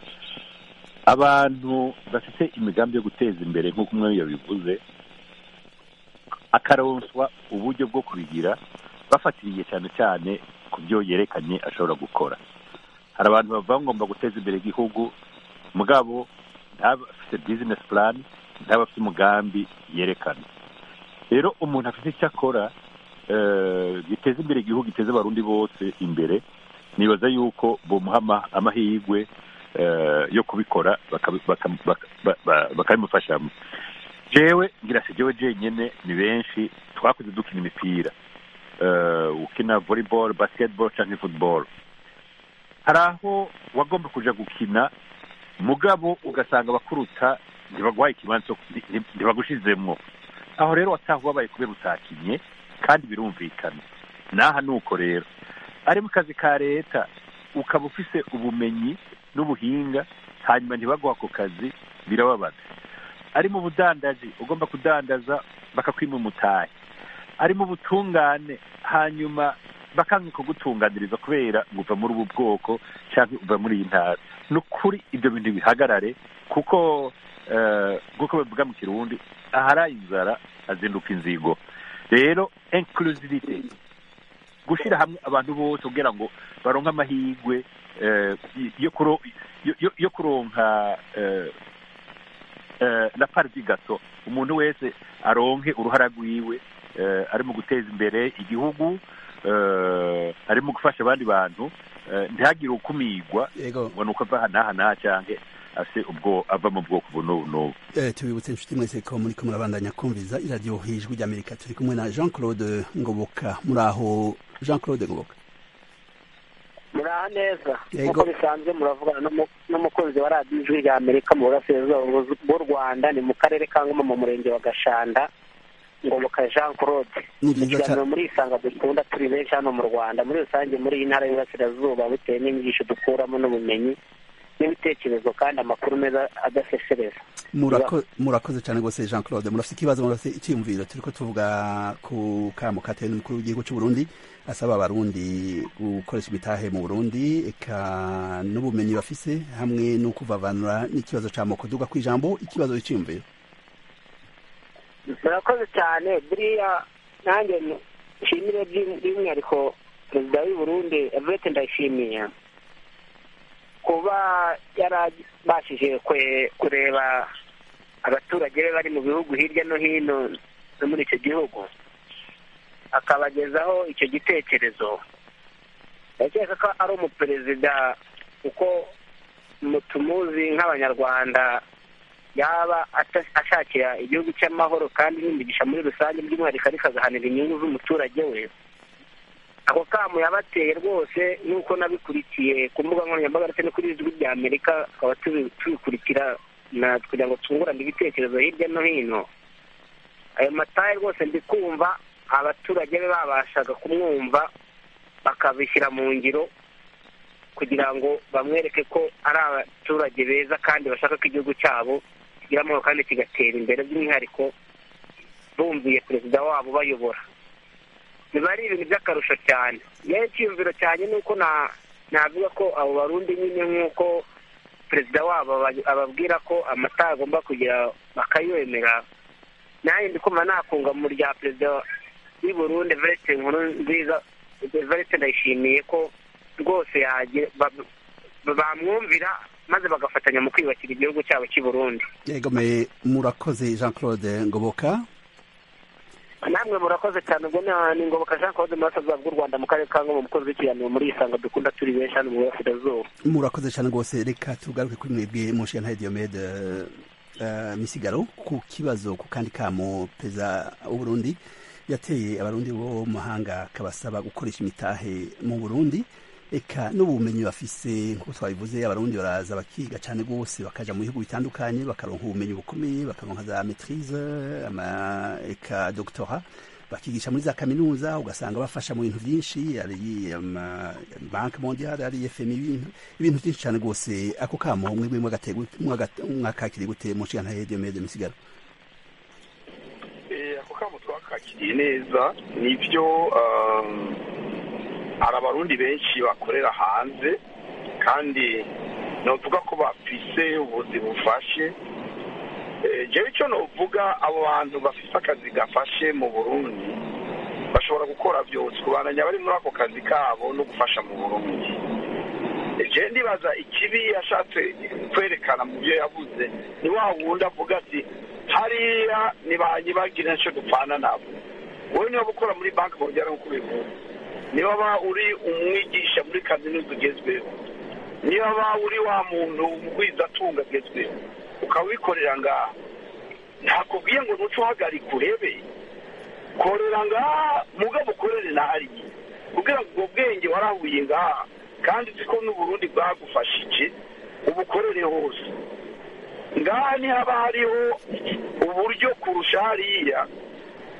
Speaker 6: abantu bafite imigambi yo guteza imbere nk'uko umwe yabivuze akaronswa uburyo bwo kubigira bafatiriye cyane cyane ku byo yerekanye ashobora gukora hari abantu bavuga ngomba guteza imbere igihugu mugabo ntabafite bizinesi purani ntabafite umugambi yerekana rero umuntu afite icyo akora giteza imbere igihugu giteza abarundi bose imbere nibaza yuko bamuha amahirwe yo kubikora bakabimufashamo jewe ngira si jewe jenyine ni benshi twakuze dukina imipira ukina volleyball basketball cyangwa football hari aho wagomba kuja gukina mugabo ugasanga abakuruta ntibaguhaye ikibanza ntibagushizemwo aho rero wataha ubabaye kubera utakinye kandi birumvikana n'aha ni uko rero ari mu kazi ka leta ukaba ufise ubumenyi n'ubuhinga hanyuma ntibaguha ako kazi birababaza ari mu budandaji ugomba kudandaza bakakwima umutahe ari mu butungane hanyuma bakanga kugutunganiriza kubera ngo uva muri ubu bwoko cyangwa uva muri iyi ntara ni ukuri ibyo bintu bihagarare kuko nk'uko bavuga mu kirundi ahari inzara azinduka inzigo rero inclusivity gushyira hamwe abantu bose kugira ngo baronke amahirwe yo kuronka na pariti gato umuntu wese aronke uruhara rwiwe ari mu guteza imbere igihugu ari mu gufasha abandi bantu ntihagire ukumirwa ngo ni uko ava n'aha n'aha cyangwa ase ubwo ava mu bwoko ubu n'ubu n'ubu
Speaker 1: tubibutse inshuti mwese ko muri kumwe murabandanya kumviza iradiyo hijwi ry'amerika turi kumwe na jean claude ngoboka muri aho jean claude ngoboka
Speaker 8: muraha neza nk'uko bisanzwe muravugana n'umukunzi wa radiyo ijwi rya amerika mu burasirazuba bw'u rwanda ni mu karere ka ngoma mu murenge wa gashanda ngoboka jean claude ikiganiro muri isanga dukunda turi benshi hano mu rwanda muri rusange muri iyi ntara y'uburasirazuba bitewe n'inyigisho dukuramo n'ubumenyi n'ibitekerezo kandi amakuru meza adasesereza
Speaker 1: murakoze cyane rwose jean claude murafite ikibazo murafite icyiyumviro turi ko tuvuga ku kamo katewe n'umukuru w'igihugu cy'u burundi asaba abarundi gukoresha imitahe mu burundi eka n'ubumenyi bafise hamwe no kuvavanura n'ikibazo cy'amoko duga ku ijambo ikibazo cy'iyumviro
Speaker 8: murakoze cyane buriya nanjye nshimire by'umwihariko perezida w'i burundi evete ndayishimiye kuba yarabashije kureba abaturage be bari mu bihugu hirya no hino no muri icyo gihugu akabagezaho icyo gitekerezo ndakeka ko ari umuperezida kuko tumuzi nk'abanyarwanda yaba ashakira igihugu cy'amahoro kandi n'imigisha muri rusange by'umwihariko ariko agahanira inyungu z'umuturage we ako kamu yabateye rwose nk'uko nabikurikiye ku mbuga nkoranyambaga ndetse no kuri ijwi rya amerika tukaba tubikurikira kugira ngo twungurane ibitekerezo hirya no hino ayo mataye rwose ndi kumva abaturage be babashaga kumwumva bakabishyira mu ngiro kugira ngo bamwereke ko ari abaturage beza kandi bashaka ko igihugu cyabo kigira amahoro kandi kigatera imbere by'umwihariko bumviye perezida wabo bayobora biba ari ibintu by'akarusho cyane yewe icyiyumviro cyane ni uko navuga ko abo barundi nyine nk'uko perezida wabo ababwira ko amata agomba kugira bakayemera nanjye ndi kumva nakunga mu rya perezida w'i burundi verete nkuru nziza verete ndayishimiye ko rwose bamwumvira maze bagafatanya mu kwiyubakira igihugu cyabo cy'i burundi
Speaker 1: yego murakoze jean claude ngoboka
Speaker 8: namwe murakoze cyane ubwo ni ngoboka jean claude murasaza bw'u rwanda mu karere ka ngoma umukozi w'ikiganiro muri isanga dukunda turi benshi hano mu burasirazuba
Speaker 1: murakoze cyane rwose reka tugaruke kuri mwebwe mushana diomede misigaro ku kibazo ku kandi kamo perezida w'uburundi yateye abarundi bo mu mahanga akabasaba gukoresha imitahe mu burundi eka n'ubumenyi bafise nk'uko twabivuze abarundi baraza bakiga cyane rwose bakaja mu bihugu bitandukanye bakaronka ubumenyi bukomeye bakaronka za maitrise ama eka doctora bakigisha muri za kaminuza ugasanga bafasha mu bintu byinshi ari banki mondiale ari fmi ibintu ibintu byinshi cyane rwose ako kamo mwebwe mwakakiriye gute mu nshingano ya diomede misigaro
Speaker 7: ako kamo twakakiriye neza nibyo hari abarundi benshi bakorera hanze kandi navuga ko bafise ubuzi bufashe jewe icyo novuga abo bantu bafise akazi gafashe mu burundi bashobora gukora byose kubananya bari muri ako kazi kabo no gufasha mu burundi jewe ndibaza ikibi yashatse kwerekana mu byo yavuze ni wa wundi avuga ati hariya ntibanyibagira nicyo dupfana nabo wowe niba ukora muri banki bongera nk'uko ubivuga niba waba uri umwigisha muri kaminuza ugezweho niba waba uri wa muntu atunga agezweho ukaba wikorera ngaha ntakubwiye ngo ntuce uhagarika urebe korera ngaha mugabo ukorere nahariye kugira ngo ubwo bwenge warahuye ngaha kandi uzi ko n'uburundi bwagufashije ubukorere hose ngaha ntihaba hariho uburyo kurusha hariya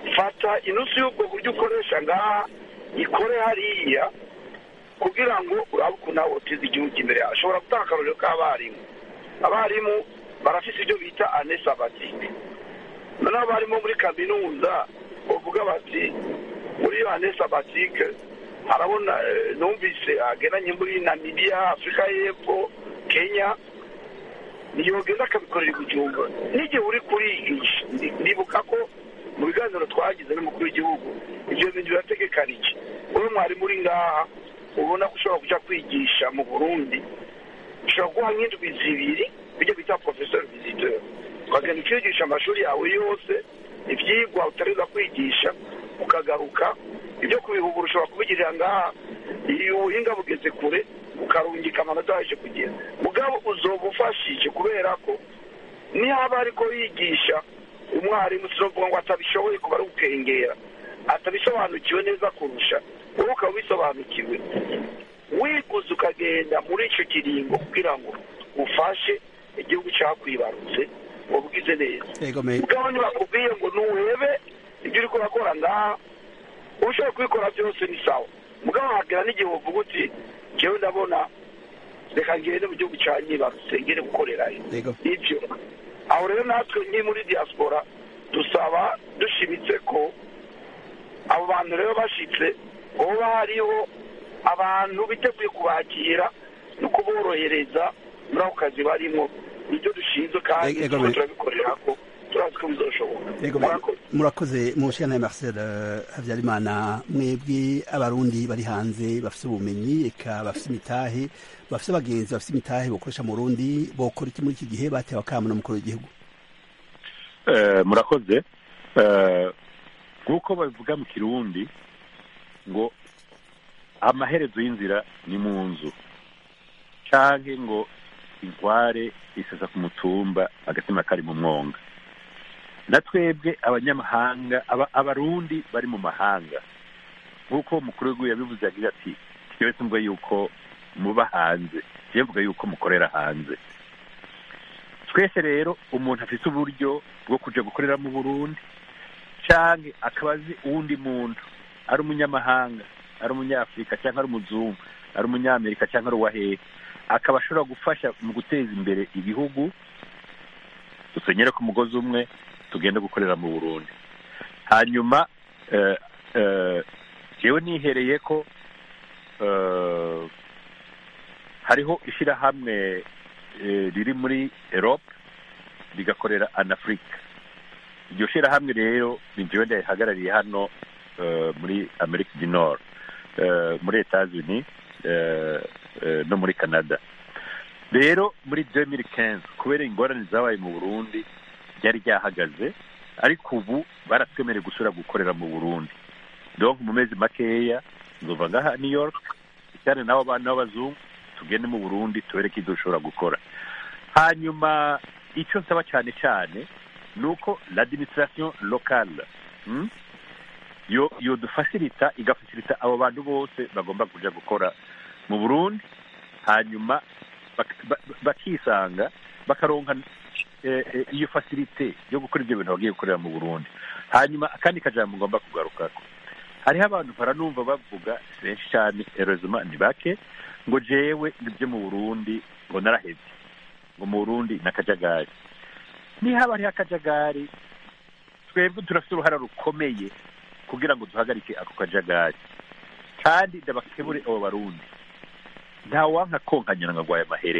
Speaker 7: fata inusu y'ubwo buryo ukoresha ngaha ikore hariya kugira ngo urabe ukuntu nawe uteza igihugu imbere ashobora gutanga akarorero k'abarimu abarimu barafite ibyo bita ane sabatike noneho abarimu muri kaminuza bavuga bati muri iyo ane sabatike harabona numvise agendanye muri namibiya afurika y'epfo kenya ntiyogenda akabikorera igihumbi n'igihe uri kurigisha ndibuka ko mu biganiro twagize n'umukuru w'igihugu ibyo bintu birategekanije wowe mwarimu uri ngaha ubona ko ushobora kujya kwigisha mu burundi ushobora guha nk'indwi zibiri bijya bita porofesori viziteur ukagenda ukigisha amashuri yawe yose ibyigwa utareza kwigisha ukagaruka ibyo kubihugura ushobora kubigirira ngaha iyo ubuhinga bugeze kure ukarungika amanota yaje kugera mugabo uzoba ufashije kubera ko niba ariko yigisha umwarimu sinavuga ngo atabishoboye kuba ari gukengera atabisobanukiwe neza kurusha wowe ukaba ubisobanukiwe wiguze ukagenda muri icyo kiringo kugira ngo ufashe igihugu cyakwibarutse wabugize neza mugabo ntibakubwiye ngo nuhebe ibyo uri kurakora ngaha ushoboye kubikora byose ni sawa mugabo hagera n'igihe uvuga uti njyewe ndabona reka ngende mu gihugu cya nyibarutse ngende gukorerayo ibyo aho rero natwe nk'i muri diaspora dusaba dushimitse ko abo bantu rero bashyitse hoba hariho abantu biteguye kubakira no kuborohereza muri ako kazi barimo nibyo dushinzwe kandi turabikorera ko turazi ko bizashoboka
Speaker 1: murakoze mushana marcel habyarimana mwebwe abarundi bari hanze bafite ubumenyi eka bafite imitahe bafite abagenzi bafite imitahe bakoresha mu rundi bokora iki muri iki gihe batewe akamo n'umukuru w'igihugu
Speaker 6: murakoze nk'uko babivuga mu kirundi ngo amaherezo y'inzira ni mu nzu cyangwa ngo inkware isesa ku mutumba agatima kari mu mwonga na twebwe abanyamahanga abarundi bari mu mahanga nk'uko umukuru w'igihugu yabivuze yagira ati twebwe tumva yuko muba hanze mvuga yuko mukorera hanze twese rero umuntu afite uburyo bwo kujya gukorera mu burundi cyangwa akaba azi uwundi muntu ari umunyamahanga ari umunyafurika cyangwa ari umuzungu ari umunyamerika cyangwa ari uwahehe akaba ashobora gufasha mu guteza imbere igihugu dusenyere ku mugozi umwe tugende gukorera mu burundi hanyuma yewe nihereye ko hariho ishyirahamwe riri muri erope rigakorera anafurika iryo shyirahamwe rero ni njyewe ndayihagarariye hano muri amerika du nord muri etazini no muri canada rero muri demiri kenzi kubera ingorane zabaye mu burundi ryari ryahagaze ariko ubu baratwemereye gusubira gukorera mu burundi donc mu mezi makeya nzova ngaha new york cyane n'abo bana b'abazungu tugende mu burundi tubereke ibyo dushobora gukora hanyuma icyo nsaba cyane cyane ni uko l'administration locale yo yo dufasirita igafasirita abo bantu bose bagomba kujya gukora mu burundi hanyuma bakisanga bakaronka iyo fasirite yo gukora ibyo bintu bagiye gukorera mu burundi hanyuma akandi kajambo ngomba kugarukako hariho abantu baranumva bavuga benshi cyane erozima ni bake ngo jewe ibyo mu burundi ngo narahebye ngo mu burundi ni akajagari nihaba hariho akajagari twebwe turafite uruhara rukomeye kugira ngo duhagarike ako kajagari kandi ndabakebure abo barundi ntawanka konkanyana ngo agwaye amahere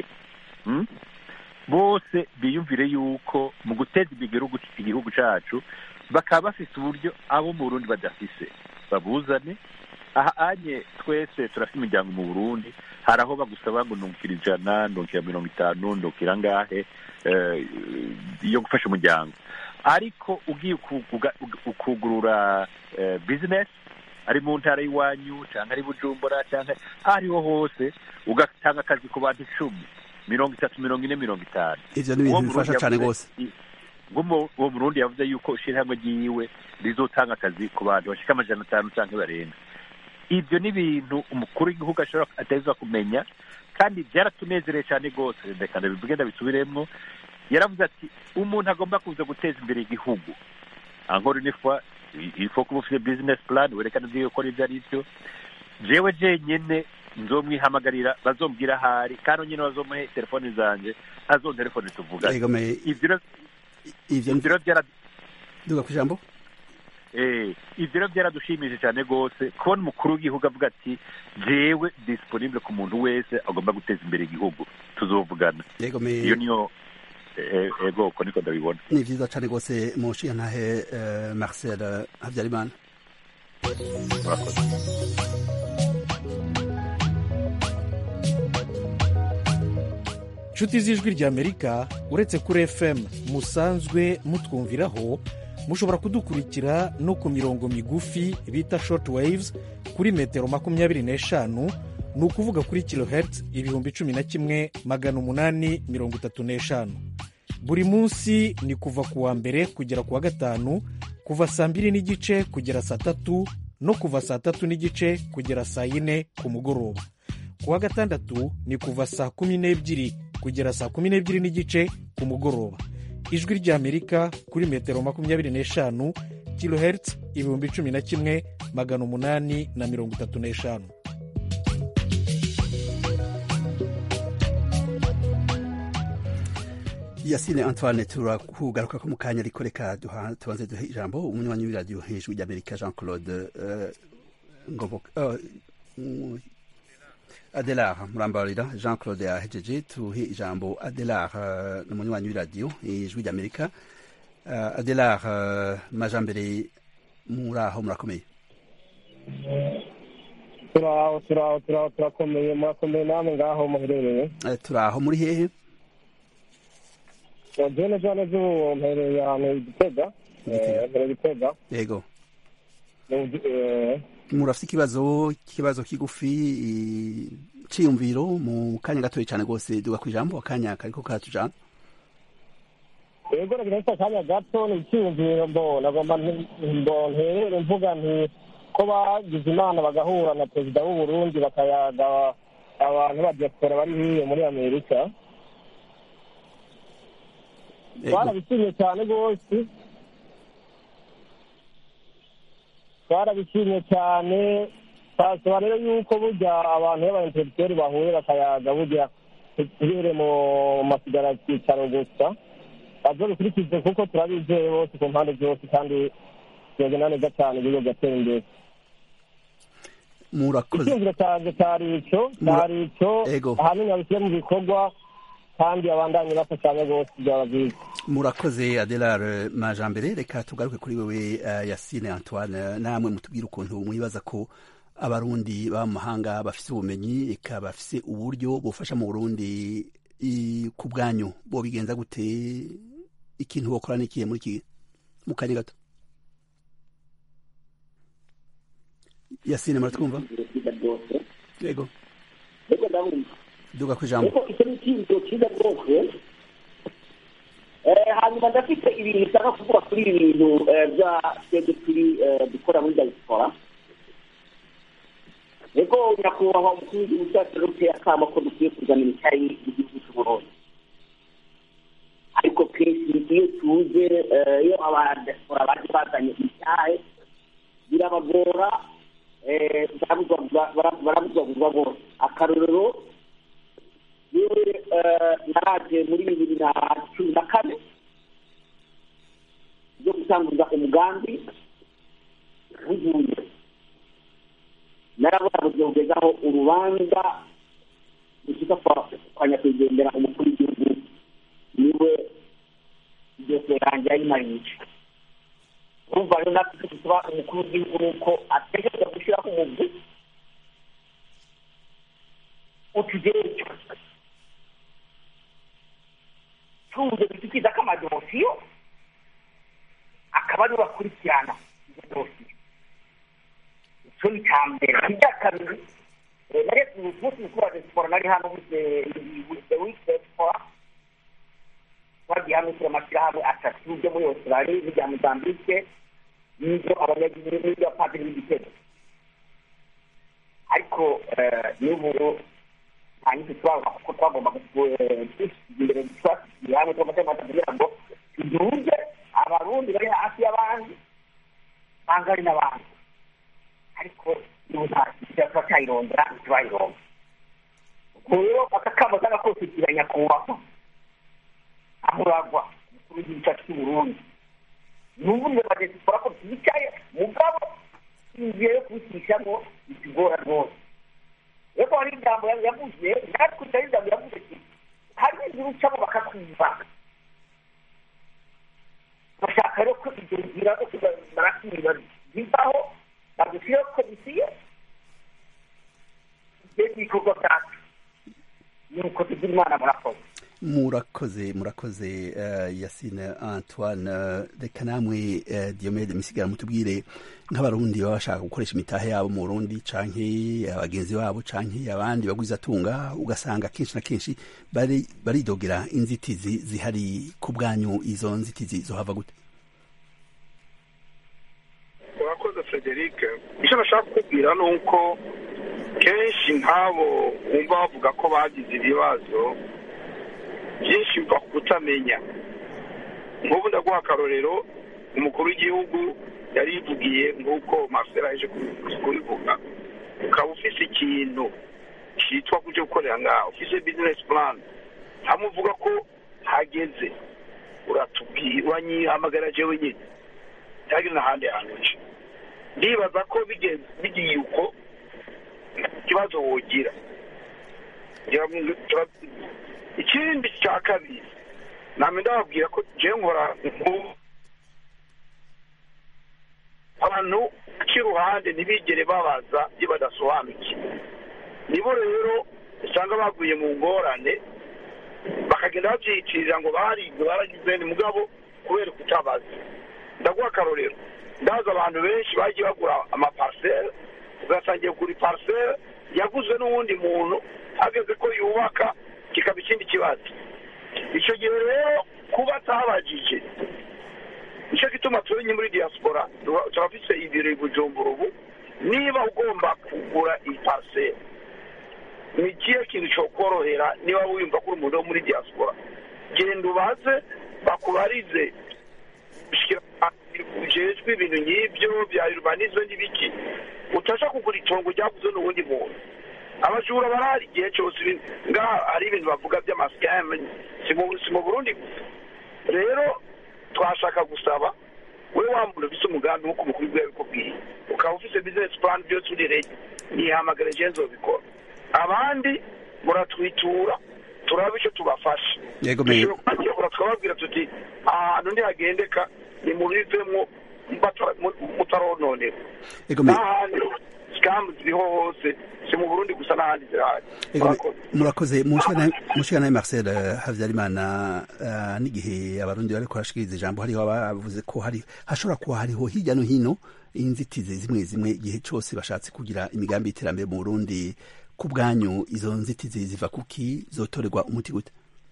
Speaker 6: bose biyumvire yuko mu guteza imbere igihugu cyacu bakaba bafite uburyo abo mu burundi badafise babuzane aha anye twese turafite imiryango mu burundi hari aho bagusaba ngo ntukira ijana ntukira mirongo itanu ntukira angahe yo gufasha umuryango ariko ugiye ukugurura bizinesi ari mu ntara y'iwanyu cyangwa ari bujumbura cyangwa aho ariho hose ugatanga akazi ku bantu icumi mirongo itatu mirongo ine mirongo itanu
Speaker 1: ibyo ni ibintu bifasha cyane rwose
Speaker 6: uwo murundi yavuze yuko ishyirahamwe ryiwe rizotanga akazi ku bantu bashika amajana atanu cyangwa barenga ibyo ni ibintu umukuru w'igihugu ashobora ateza kumenya kandi byaratunezereye cyane rwose reka ndabivuge ndabisubiremo yaravuze ati umuntu agomba kuza guteza imbere igihugu ankora nifwa ifo kuba ufite business plan werekana ibyo ukora ibyo ari byo jewe jenyene nzomwihamagarira bazombwira ahari kandi nyine bazomuhe telefoni zanjye azontelefone tuvugane
Speaker 1: Yego, me-
Speaker 6: ivyo rero-
Speaker 1: ivyo
Speaker 6: ivyo rero byara
Speaker 1: duga ku ijambo
Speaker 6: Eh, ivyo rero byaradushimije cyane rwose kubona umukuru w'igihugu avuga ati jewe disponible ku muntu wese agomba guteza imbere igihugu tuzovugana
Speaker 1: yego me
Speaker 6: iyo niyo eh, ego uko niko ndabibona
Speaker 1: ni vyiza cane rwose mushiya ntahe eh, marcel habyarimana
Speaker 6: murakoze
Speaker 9: nshuti z'ijwi ry'amerika uretse kuri fm musanzwe mutwumviraho mushobora kudukurikira no ku mirongo migufi bita short waves kuri metero makumyabiri n'eshanu ni ukuvuga kuri kilohertz ibihumbi cumi na kimwe magana umunani mirongo itatu n'eshanu buri munsi ni kuva ku wa mbere kugera ku wa gatanu kuva saa mbiri n'igice kugera saa tatu no kuva saa tatu n'igice kugera saa yine ku mugoroba ku wa gatandatu ni kuva saa kumi n'ebyiri kugera saa kumi n'ebyiri n'igice ku mugoroba ijwi ry'amerika kuri metero makumyabiri n'eshanu kilohertz ibihumbi cumi na kimwe magana umunani na mirongo itatu n'eshanu
Speaker 1: yasine antoine turakugaruka ko mu kanya ariko reka duha- tubanze duhe ijambo umunywanyi w'iradiyo hejuru ry'amerika jean claude eh, ngoboka eh, mm, adelar murambarira jean claude yahejeje tuhe ijambo adelar eh, ni umunywanyi w'iradiyo ijwi ry'amerika Eh, adelar eh, majambere muraho murakomeye
Speaker 10: turaho turaho turaho turakomeye murakomeye namwe ngaho muherereye
Speaker 1: Eh, turaho muri hehe
Speaker 10: jene jane z'ubu mpereye ahantu i gitega eh, mpereye gitega
Speaker 1: yego
Speaker 10: Mu gi- eh,
Speaker 1: murafite ikibazo ikibazo kigufi i- ciyumviro mu kanya gatoya cyane rwose duga ku ijambo akanya kariko karatujana
Speaker 10: yego nagira nsa akanya gato ni icyiyumviro mbo nagomba nti- mbo nterere mvuga nti ko bagize imana bagahura na perezida w'u Burundi bakayaga abantu ba diaspora bari hiyo muri amerika twarabishimye cyane rwose twarabishimye cyane twasaba rero yuko burya abantu b'abaintelektuweli bahuye bakayaga burya ntibere mu masigara cyicaro gusa bazobikurikize kuko turabizeye bose ku mpande zose kandi byogenda neza cyane igihugu gatera imbere
Speaker 1: murakoze
Speaker 10: icyumviro cyanjye cyari ico cyari ico
Speaker 1: Ego.
Speaker 10: ahanini babishyire mu bikorwa kandi abandanye bafashanya rwose byaba byiza
Speaker 1: murakoze adelar majambere reka tugaruke kuri wewe uh, yasine antoine namwe mutubwire ukuntu mwibaza ko abarundi baba mu mahanga bafise ubumenyi eka bafise uburyo bufasha mu burundi i- ku bwanyu bo bigenza gute ikintu bokora n'ikihe muri iki mu kanya gato yasine muratwumva yego
Speaker 5: ariko ndabumva
Speaker 1: duga ku ijambo
Speaker 5: ariko icyo ni icyiyumviro cyiza rwose Eh, hanyuma ndafite ibintu nshaka kuvuga kuri ibi bintu eh, bya twebwe turi eh, dukora muri diaspora ego nyakubahwa umukuru w'igihugu cyacu rero uteye akamo ko dukwiye kuzanira icyayi igihugu cy'uburundi ariko kenshi iyo tuje eh, iyo abadiaspora baje bazanye icyayi birabagora eh, barabuzwa- bara- barabuzwabuzwa bose akarorero yewe eh, naraje muri bibiri na cumi na kane byo gutanguza umugambi w'igihugu narabona buzogezaho urubanza rushika kwa kwa nyakwigendera umukuru w'igihugu niwe byose yanjye yayimarije urumva rero natwe icyo dusaba umukuru w'igihugu ni uko ategereza gushyiraho umugwi utugereka tuze dutukiza ko amadosiyo akaba ariwe akurikirana izo dosiyo icyo ni icya mbere icya kabiri eh, nari umunsi mukuru wa diaspora nari hano wize wize wize diaspora twagiye hano turi amashyirahamwe atatu byo muri australia n'ibya mozambique n'ibyo abanyagihugu n'ibyo abapadiri b'igitego ariko eh, n'ubu nta nyinshi turabona kuko twagomba kwisiga imbere twasigiye hamwe tw'amategeko kugira ngo tuduze abarundi bari hafi y'abandi usanga hari n'abantu ariko niba nta kizira tuba cyayirondera ntitubayironda ubwo rero aka kamo k'agakosikira nyakubahwa aho uragwa umukuru w'igihugu cyacu cy'u burundi ni ubundi badesipora ko bicaye mugabo inzira yo kubishyiramo bitugora rwose rero hari ijambo yavuze natwe hari ijambo yavuze ati hari inzira ucamo bakakumva bashaka rero ko ibyo nzira barakwiba zivaho bagushyiraho komisiyo ibyo bikorwa byacu ni uko tugira imana murakoze
Speaker 1: murakoze murakoze uh, yasine antoine uh, reka namwe uh, diomede misigara mutubwire nk'abarundi baba bashaka gukoresha imitahe yabo mu burundi canke abagenzi babo canke abandi bagwizatunga ugasanga kenshi na kenshi baridogera bari inzitizi zihari ku bwanyu izo nzitizi zohava gute
Speaker 7: urakoze frederic icyo bashaka kukubwira ni uko kenshi nk'abo wumva bavuga ko bagize ibibazo byinshi biva ku kutamenya nk'ubu ndaguha akarorero umukuru w'igihugu yari yivugiye nk'uko marcel aje kubivuga ukaba ufise ikintu cyitwa kujya gukorera ngaho ufise bizinesi purani hamwe uvuga ko hageze uratubwira uranyihamagara jewe nyine cyangwa n'ahandi hantu nce ndibaza ko bigiye uko ikibazo wogira ikindi cya kabiri namwe ndababwira ko njyewe nkora abantu cy'iruhande ntibigere babaza ibyo badasobanukiwe nibo rero usanga baguye mu ngorane bakagenda babyiyitirira ngo baribwe baragize ni mugabo kubera kutabaza ndaguha akarorero ndazi abantu benshi bagiye bagura amapariseri ugasangiye kugura ipariseri yaguzwe n'uwundi muntu ageze ko yubaka kikaba ikindi kibazo icyo gihe rero kuba atabajije nicyo gituma turi muri diaspora turafise ibiro i bujumbura ubu niba ugomba kugura ipariseri ni ikihe kintu cyokorohera niba wiyumva ko uri umuntu wo muri diaspora genda ubaze bakubarize ujejwe ibintu nk'ibyo bya urbanisme n'ibiki utasha kugura itongo ryaguzwe n'uwundi muntu abajura barahari igihe cyose ngaha hari ibintu bavuga by'amasikame si mu burundi gusa rero twashaka gusaba we wa muntu ufise umugambi nk'uko umukuru w'igihugu yabikubwiye ukaba ufise bizinesi purani byose uri rege nihamagare jenzo bikora abandi muratwitura turaba icyo tubafasha dushobora tukababwira tuti ahantu ntihagendeka ni mubivemwo mutarononera n'ahandi sikamu ziriho hose si mu burundi gusa n'ahandi zirahari
Speaker 1: murakoze mushika nawe marcel habyarimana n'igihe abarundi bariko barashikiriza ijambo hariho bavuze ko hari hashobora kuba hariho hirya no hino inzitizi zimwe zimwe igihe cyose bashatse kugira imigambi y'iterambere mu burundi ku bwanyu izo nzitizi ziva kuki zotorerwa umuti gute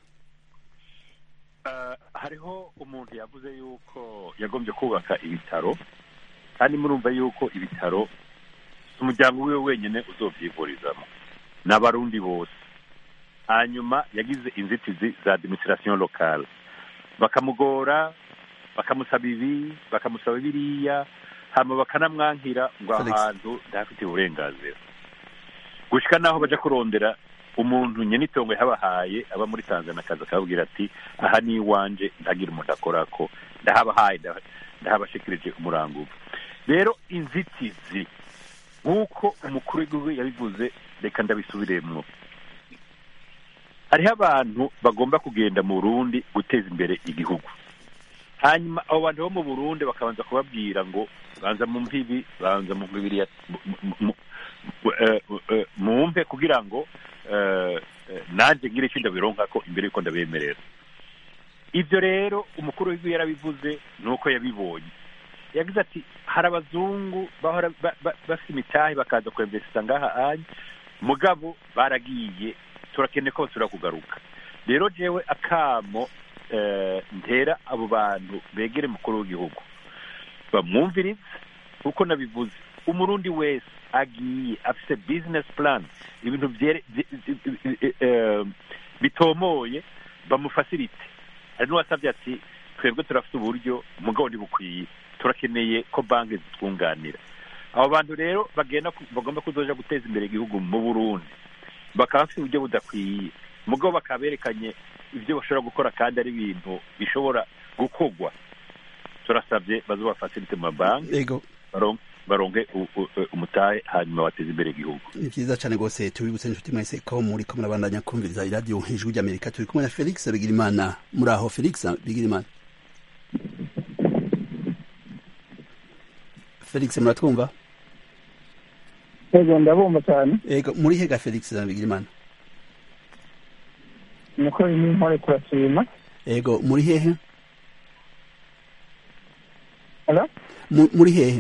Speaker 6: hariho umuntu yavuze yuko yagombye kubaka ibitaro kandi murumva yuko ibitaro si umuryango wiwe wenyine uzovyivurizamo n'abarundi bose hanyuma yagize inzitizi za administration locale bakamugora bakamusaba ibi bakamusaba biriya hama bakanamwankira ngo ahantu ntafite uburenganzira gushika naho baja kurondera umuntu nyenitongo yahabahaye aba muri tanzania akaza akababwira ati aha ni iwanje ntagira umuntu akorako ndahabahaye ndahabashikirije umuranguvu rero inzitizi nk'uko umukuru w'igihugu yabivuze reka ndabisubiremwo hariho abantu bagomba kugenda mu burundi guteza imbere igihugu hanyuma abo bantu bo mu burundi bakabanza kubabwira ngo banza mu mpibi banza mu mibiri mumpe kugira ngo nanjye ngire icyo ndabironka ko imbere y'uko ndabemerera ibyo rero umukuru w'igihugu yarabivuze ni uko yabibonye yagize ati hari abazungu bahora bafite imitahe bakaza kwemvesisa ngaha anya mugabo baragiye turakeneye ko basubira kugaruka rero jewe akamo ntera abo bantu begere mukuru w'igihugu bamwumvirize kuko nabivuze umurundi wese agiye afite bizinesi purani ibintu bitomoye bamufasirite hari n'uwasabye ati twebwe turafite uburyo mugabo ntibukwiye turakeneye ko banki zitwunganira abo bantu rero bagenda ku- bagomba kuzoja guteza imbere igihugu mu burundi bakaba bafite uburyo budakwiye mugabo bakaba berekanye ibyo bashobora gukora kandi ari ibintu bishobora gukorwa turasabye bazobafasilite mu mabanki
Speaker 1: ego
Speaker 6: baron- baronke u- u- umutahe hanyuma bateze imbere igihugu
Speaker 1: ni vyiza cane rwose tubibutse inshuti mwese ko muri ko murabandanya kumviriza iradiyo ijwi ry'amerika turi kumwe na felix bigirimana muri aho felix bigirimana felix muratwumva
Speaker 10: ego ndabumva cyane
Speaker 1: ego muri hega felix bigirimana
Speaker 10: niko ni nkore turashima
Speaker 1: ego muri hehe
Speaker 10: Hello?
Speaker 1: Mu- muri hehe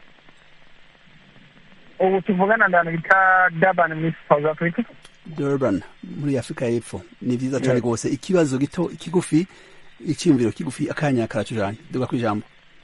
Speaker 10: ubu tuvugana ndana bita Durban muri South Africa
Speaker 1: durban muri afurika y'epfo ni vyiza cane
Speaker 10: Yego.
Speaker 1: rwose ikibazo gito kigufi iciyumviro kigufi akanya karatujanye duga kwijambo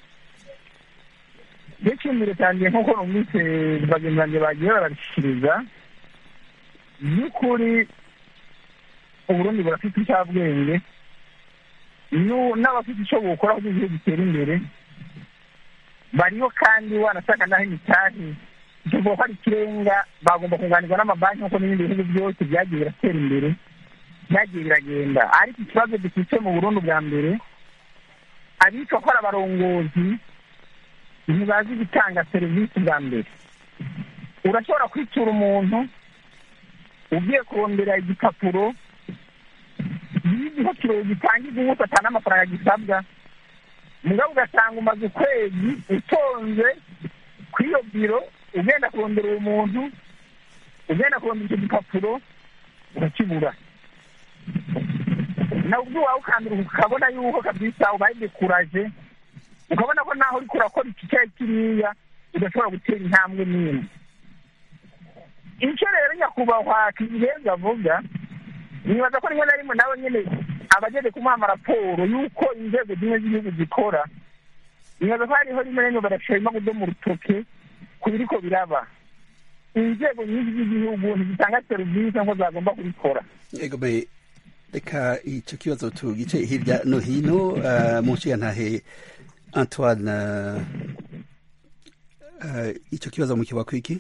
Speaker 10: icyumviro cyanjye nk'uko numvise bagenzi banjye bagiye barabishyikiriza by'ukuri uburundi burafite icyabwenge nu- n'abafite icyo bukora kugira igihugu gitere imbere bariho kandi wanashaka naho imitahe tuvuga ko ari ikirenga bagomba kunganirwa n'amabanki nk'uko n'ibindi bihugu byose byagiye biratera imbere byagiye biragenda ariko ikibazo dufite mu burundi bwa mbere abitwa ko ari abarongozi ntibazi gutanga serivisi bwa mbere urashobora kwitura umuntu ugiye kurondera igipapuro y'igihotiro gitangirwa ubuso atanga amafaranga gisabwa mugabo ugasanga umaze ukwezi utonze ku iyo biro ugenda kurondera uwo muntu ugenda kurondera icyo gipapuro urakibura nawe ubwo wawe ukambira ukabona yuko kabisa ubaye dekuraje ukabona ko naho uriko urakora iki cyari kiriya udashobora gutera intambwe n'imwe icyo rero nyakubahwa kigenza avuga nibaza ko rimwe na rimwe nawe nyine abageze kumuha amaraporo y'uko inzego zimwe z'igihugu zikora nibaza ko hariho rimwe na rimwe barashima kudoma urutoke ku biriko biraba inzego nyinshi z'igihugu ntizitanga serivisi nk'uko zagomba kubikora
Speaker 1: ego be reka ico kibazo tugice hirya no hino uh, mu nshigantahe antoine uh, uh, ico kibazo mukiwa kwiki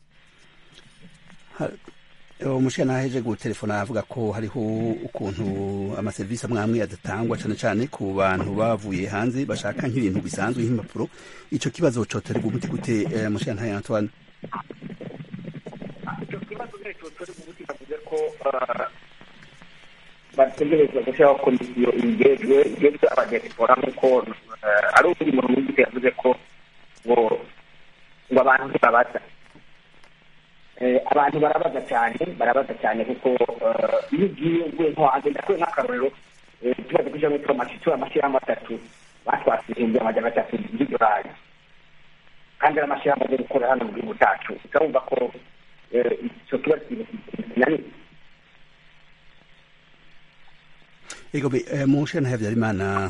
Speaker 1: umushinga aheje gutelefona avuga ko hariho ukuntu amaserivisi amwe amwe adatangwa cyane cyane ku bantu bavuye hanze bashaka nk'ibintu bisanzwe nk'impapuro icyo kibazo cotorerwa umuti gute umushinga ntayo antoine
Speaker 5: icyo kibazo rero cotorerwa umuti bavuze ko bategerezwa gushyiraho komisiyo igejwe igejwe abadiyasipora nk'uko ari undi muntu w'igiti yavuze ko ngo ngo abantu ntibabaza abantu barabaza cyane barabaza cyane kuko iyo ugiye uvuye nko hanze ndakuye nk'akarorero tubaze kuja muri turamashi turi amashyirahamwe atatu batwatse ibihumbi amajana atatu by'idolari kandi ari amashyirahamwe yo gukora hano mu gihugu cyacu urumva ko icyo kibazo kinaniye
Speaker 1: ego mushe na habyarimana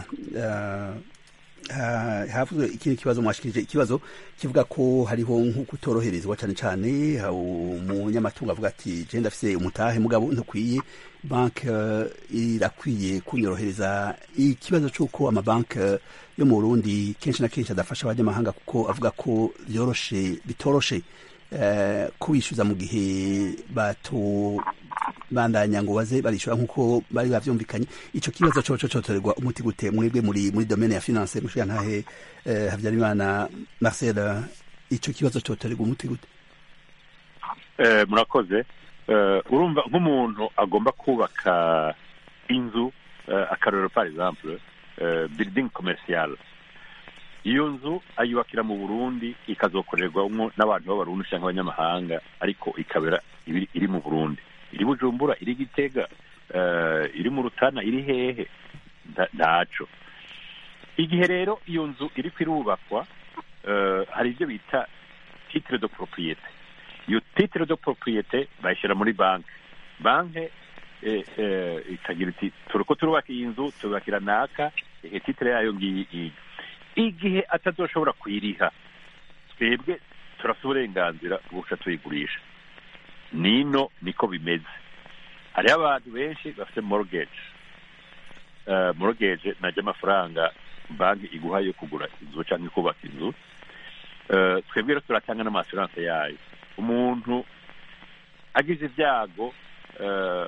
Speaker 1: havuzwe ikindi kibazo mwashikirije ikibazo kivuga ko hariho nk'uko utoroherezwa cyane cyane umunyamatungo avuga ati je ndafise umutahe mugabo ntukwiye banki irakwiye kunyorohereza ikibazo c'uko amabanki yo mu burundi kenshi na kenshi adafasha abanyamahanga kuko avuga ko byoroshe bitoroshe kubishyuza mu gihe bato bandanya ngo baze barishura nk'uko bari bavyumvikanye ico kibazo coco cotorerwa umuti gute mwebwe muri muri domaine ya finance mushiya ntahe eh, habyarimana marcel ico kibazo cotorerwa umuti gute
Speaker 6: eh, murakoze uh, urumva nk'umuntu agomba kubaka inzu uh, akarorero par exemple uh, building commercial iyo nzu ayubakira mu burundi ikazokorerwamo n'abantu b'abarundi cyangwa abanyamahanga ariko ikabera iri mu burundi iri bujumbura iri gitega iri mu rutana iri hehe ntaco igihe rero iyo nzu iri kwirubakwa hari ibyo bita titire de propriete iyo titire de propriete bayishyira muri banki banki ikagira iti turiko turubaka iyi nzu tubakira naka ihe titire yayo ngiyi iyi igihe atazoshobora kuyiriha twebwe turafite uburenganzira bwo guca tuyigurisha nino niko bimeze hariho abantu benshi bafite mortgage uh, mortgage najya amafaranga banki iguha yo kugura inzu cyangwa kubaka inzu Eh, twebwe rero turatanga n'amasuranse yayo umuntu agize ibyago eh,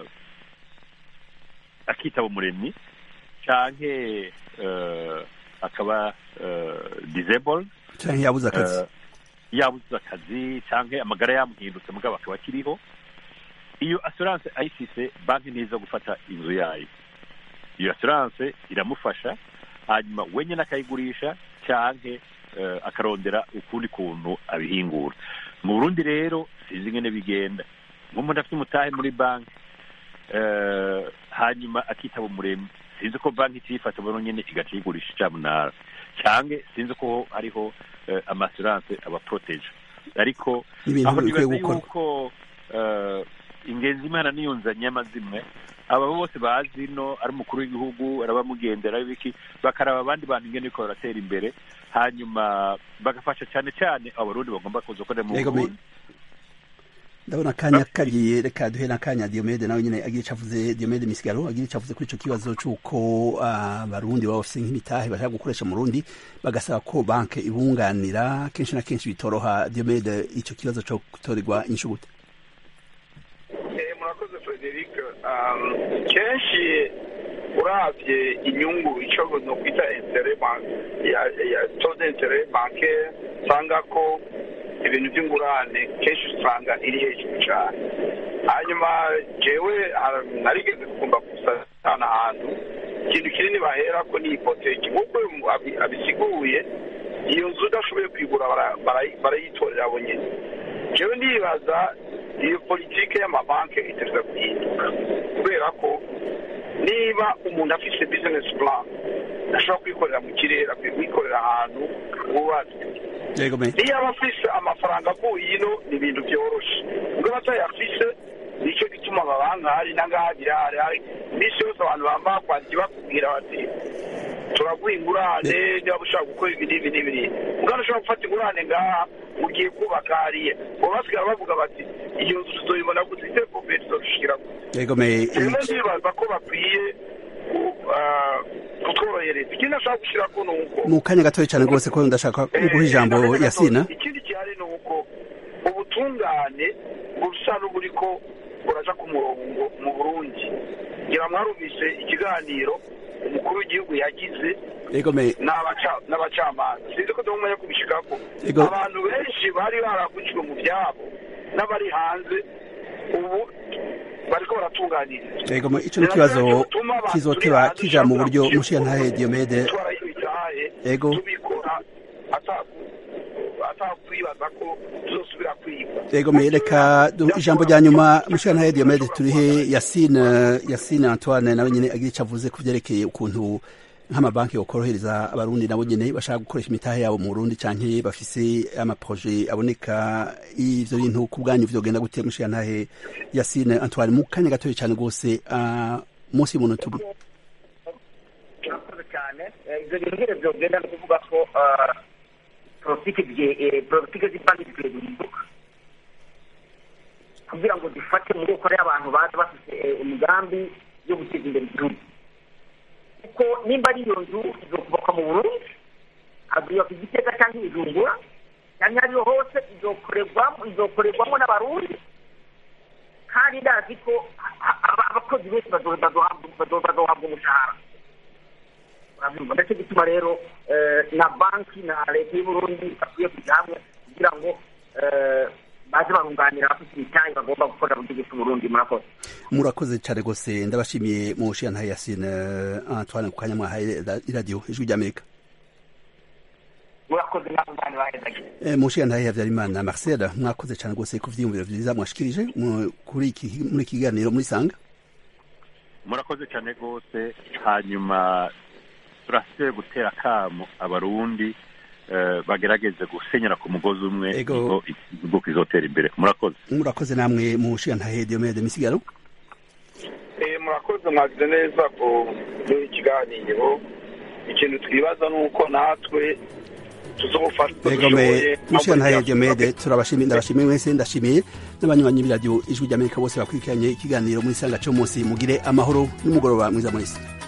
Speaker 6: akitaba umuremyi canke eh, akaba eh, disabled
Speaker 1: canke yabuze akazi
Speaker 6: Eh, yabuze akazi canke amagara yamuhindutse mugabo akaba akiriho iyo assurance ayifise banki ntiza gufata inzu yayo iyo assurance iramufasha hanyuma wenyine akayigurisha canke eh, akarondera ukundi kuntu abihingura mu burundi rero sinzi ingene bigenda nk'umuntu afite umutahe muri banki eh, hanyuma akitaba umuremyi sinzi ko banki itiyifata buno nyene igaca iyigurisha icamunara canke sinzi ko hariho eh, amasuranse abaproteje ariko
Speaker 1: Ni ibintu
Speaker 6: aho
Speaker 1: bikwiye
Speaker 6: nibaza
Speaker 1: gukorwa.
Speaker 6: yuko eh, ingenzi imana niyunzanye amazimwe aba bose bazi no ari umukuru w'igihugu arabamugendera biki bakaraba abandi bantu ingene ariko baratera imbere hanyuma bagafasha cyane cyane abarundi bagomba kuza gukorera mu
Speaker 1: Yego, me-
Speaker 6: burundi
Speaker 1: ndabona akanya kagiye reka duhe n'akanya diomede nawe nyine agira icyo avuze diomede misigaro agira icyo avuze kuri icyo kibazo cy'uko abarundi baba bafite nk'imitahe bashaka gukoresha mu rundi bagasaba ko banki ibunganira kenshi na kenshi bitoroha diomede icyo kibazo cyo gutorerwa inyishu gute
Speaker 7: Eh, murakoze frederic Um, kenshi urabye inyungu icyo no kwita intere ya ya tode intere banke usanga ko ibintu by'ingurane kenshi usanga iri hejuru cyane hanyuma jewe ah, narigeze kugomba gusana ahantu ikintu kinini bahera ko ni ipoteki nk'uko uyu mu- abi- abisiguye iyo nzu udashoboye kwigura bara- bara- barayitorera abo nyine jewe ndibaza iyo politike y'amabanki itegereza guhinduka kubera ko niba umuntu afise business plan ashobora kwikorera mu kirere akwiye kwikorera ahantu hubatswe
Speaker 1: yego me
Speaker 7: niyo aba afise amafaranga avuye ino ni ibintu byoroshe ubwo batayafise nicyo gituma amabanki ahari n'angaha birahari hari iminsi yose abantu bamba kwandika bakubwira bati turaguha ingurane niba ushaka gukora ibi n'ibi n'ibi n'ibi mugana ushobora gufata ingurane ngaha ugiye kubaka hariya ubu basigara bavuga bati iyo nzu tuzoyibona gute ite kombe tuzodushikira gute
Speaker 1: yego me
Speaker 7: rero ndibaza ko bakwiye ku- ah, kutworohereza ikindi nashaka gushyirako ni uko
Speaker 1: mu kanya gatoya cyane rwose ko ndashaka guha ijambo yasina
Speaker 7: ikindi gihari ni uko ubutungane busa n'uburiko buraja ku murongo mu burundi ngira mwarumvise ikiganiro umukuru w'igihugu yagize
Speaker 1: yego me
Speaker 7: n'abaca- n'abacamanza sinzi ko ndabona kubishikako
Speaker 1: Ego.
Speaker 7: abantu benshi bari baragujwe mu byabo n'abari hanze ubu bariko baratunganirizwa
Speaker 1: yego me icyo ni ikibazo kizoteba kija mu buryo mushiyantahe diomede Ego.
Speaker 7: tubikora ata- atakwibaza ko tuzosubira kwiga
Speaker 1: yego me reka du- ijambo rya nyuma mushiyantahe diomede turihe yasine yasine antoine nawe nyine agira icyo avuze ku byerekeye ukuntu nk'amabanki yokorohereza abarundi nabo nyine bashaka gukoresha imitahe yabo mu burundi canke bafise amaproje aboneka ivyo bintu ku bwanyu vyogenda gute mushiyantahe yasine antoine mu kanya gatoya cyane rwose ah, munsi y'umuntu tubi
Speaker 5: murakoze cyane Eh, ibyo bintu nyine byogenda ni ukuvuga ko ah, politiki bye- eh, politiki z'ibanki zikwiye guhinduka kugira ngo zifate mu maboko y'abantu baza bafite eh, imigambi yo guteza imbere igihugu kuko nimba ari iyo nzu izokubakwa mu burundi azubaka igitega cyangwa ibijumbura cyangwa ariyo hose izokorerwamo izokorerwamo n'abarundi kandi ndazi ko a- a- abakozi benshi bazo- bazohabwa bazo- bazohabwa umushahara urabyumva ndetse gituma rero eh, na banki na leta y'uburundi bakwiye kujya hamwe kugira ngo eh, baze barunganira abafite imitahe bagomba gukorera mu gihugu cy'uburundi murakoze
Speaker 1: murakoze cyane rwose ndabashimiye mu mushiyantahe yasine antoine ku kanya mwahaye iradiyo ijwi ry'amerika
Speaker 5: murakoze nawe bani bahezagiye
Speaker 1: Eh, mushiyantahe habyarimana marcel mwakoze cyane rwose ku vyiyumviro vyiza mwashikirije mu- kuri iki muri iki kiganiro muri sanga
Speaker 6: murakoze cyane rwose hanyuma turasigaye gutera akamo abarundi eh, bagerageze gusenyera ku mugozi umwe
Speaker 1: Ego.
Speaker 6: niho igihugu kizotera imbere murakoze
Speaker 1: murakoze namwe mu mushiyantahe diomede misigaro
Speaker 7: Eh, murakoze mwagize neza ku muri ikiganiro ikintu twibaza ni uko natwe tuzofata
Speaker 1: Ego me mushiyantahe diomede turabashimiye ndabashimiye mwese ndashimiye n'abanywanyi b'iradiyo ijwi ry'amerika bose bakurikiranye ikiganiro muri sanga cyo munsi mugire amahoro n'umugoroba mwiza mwese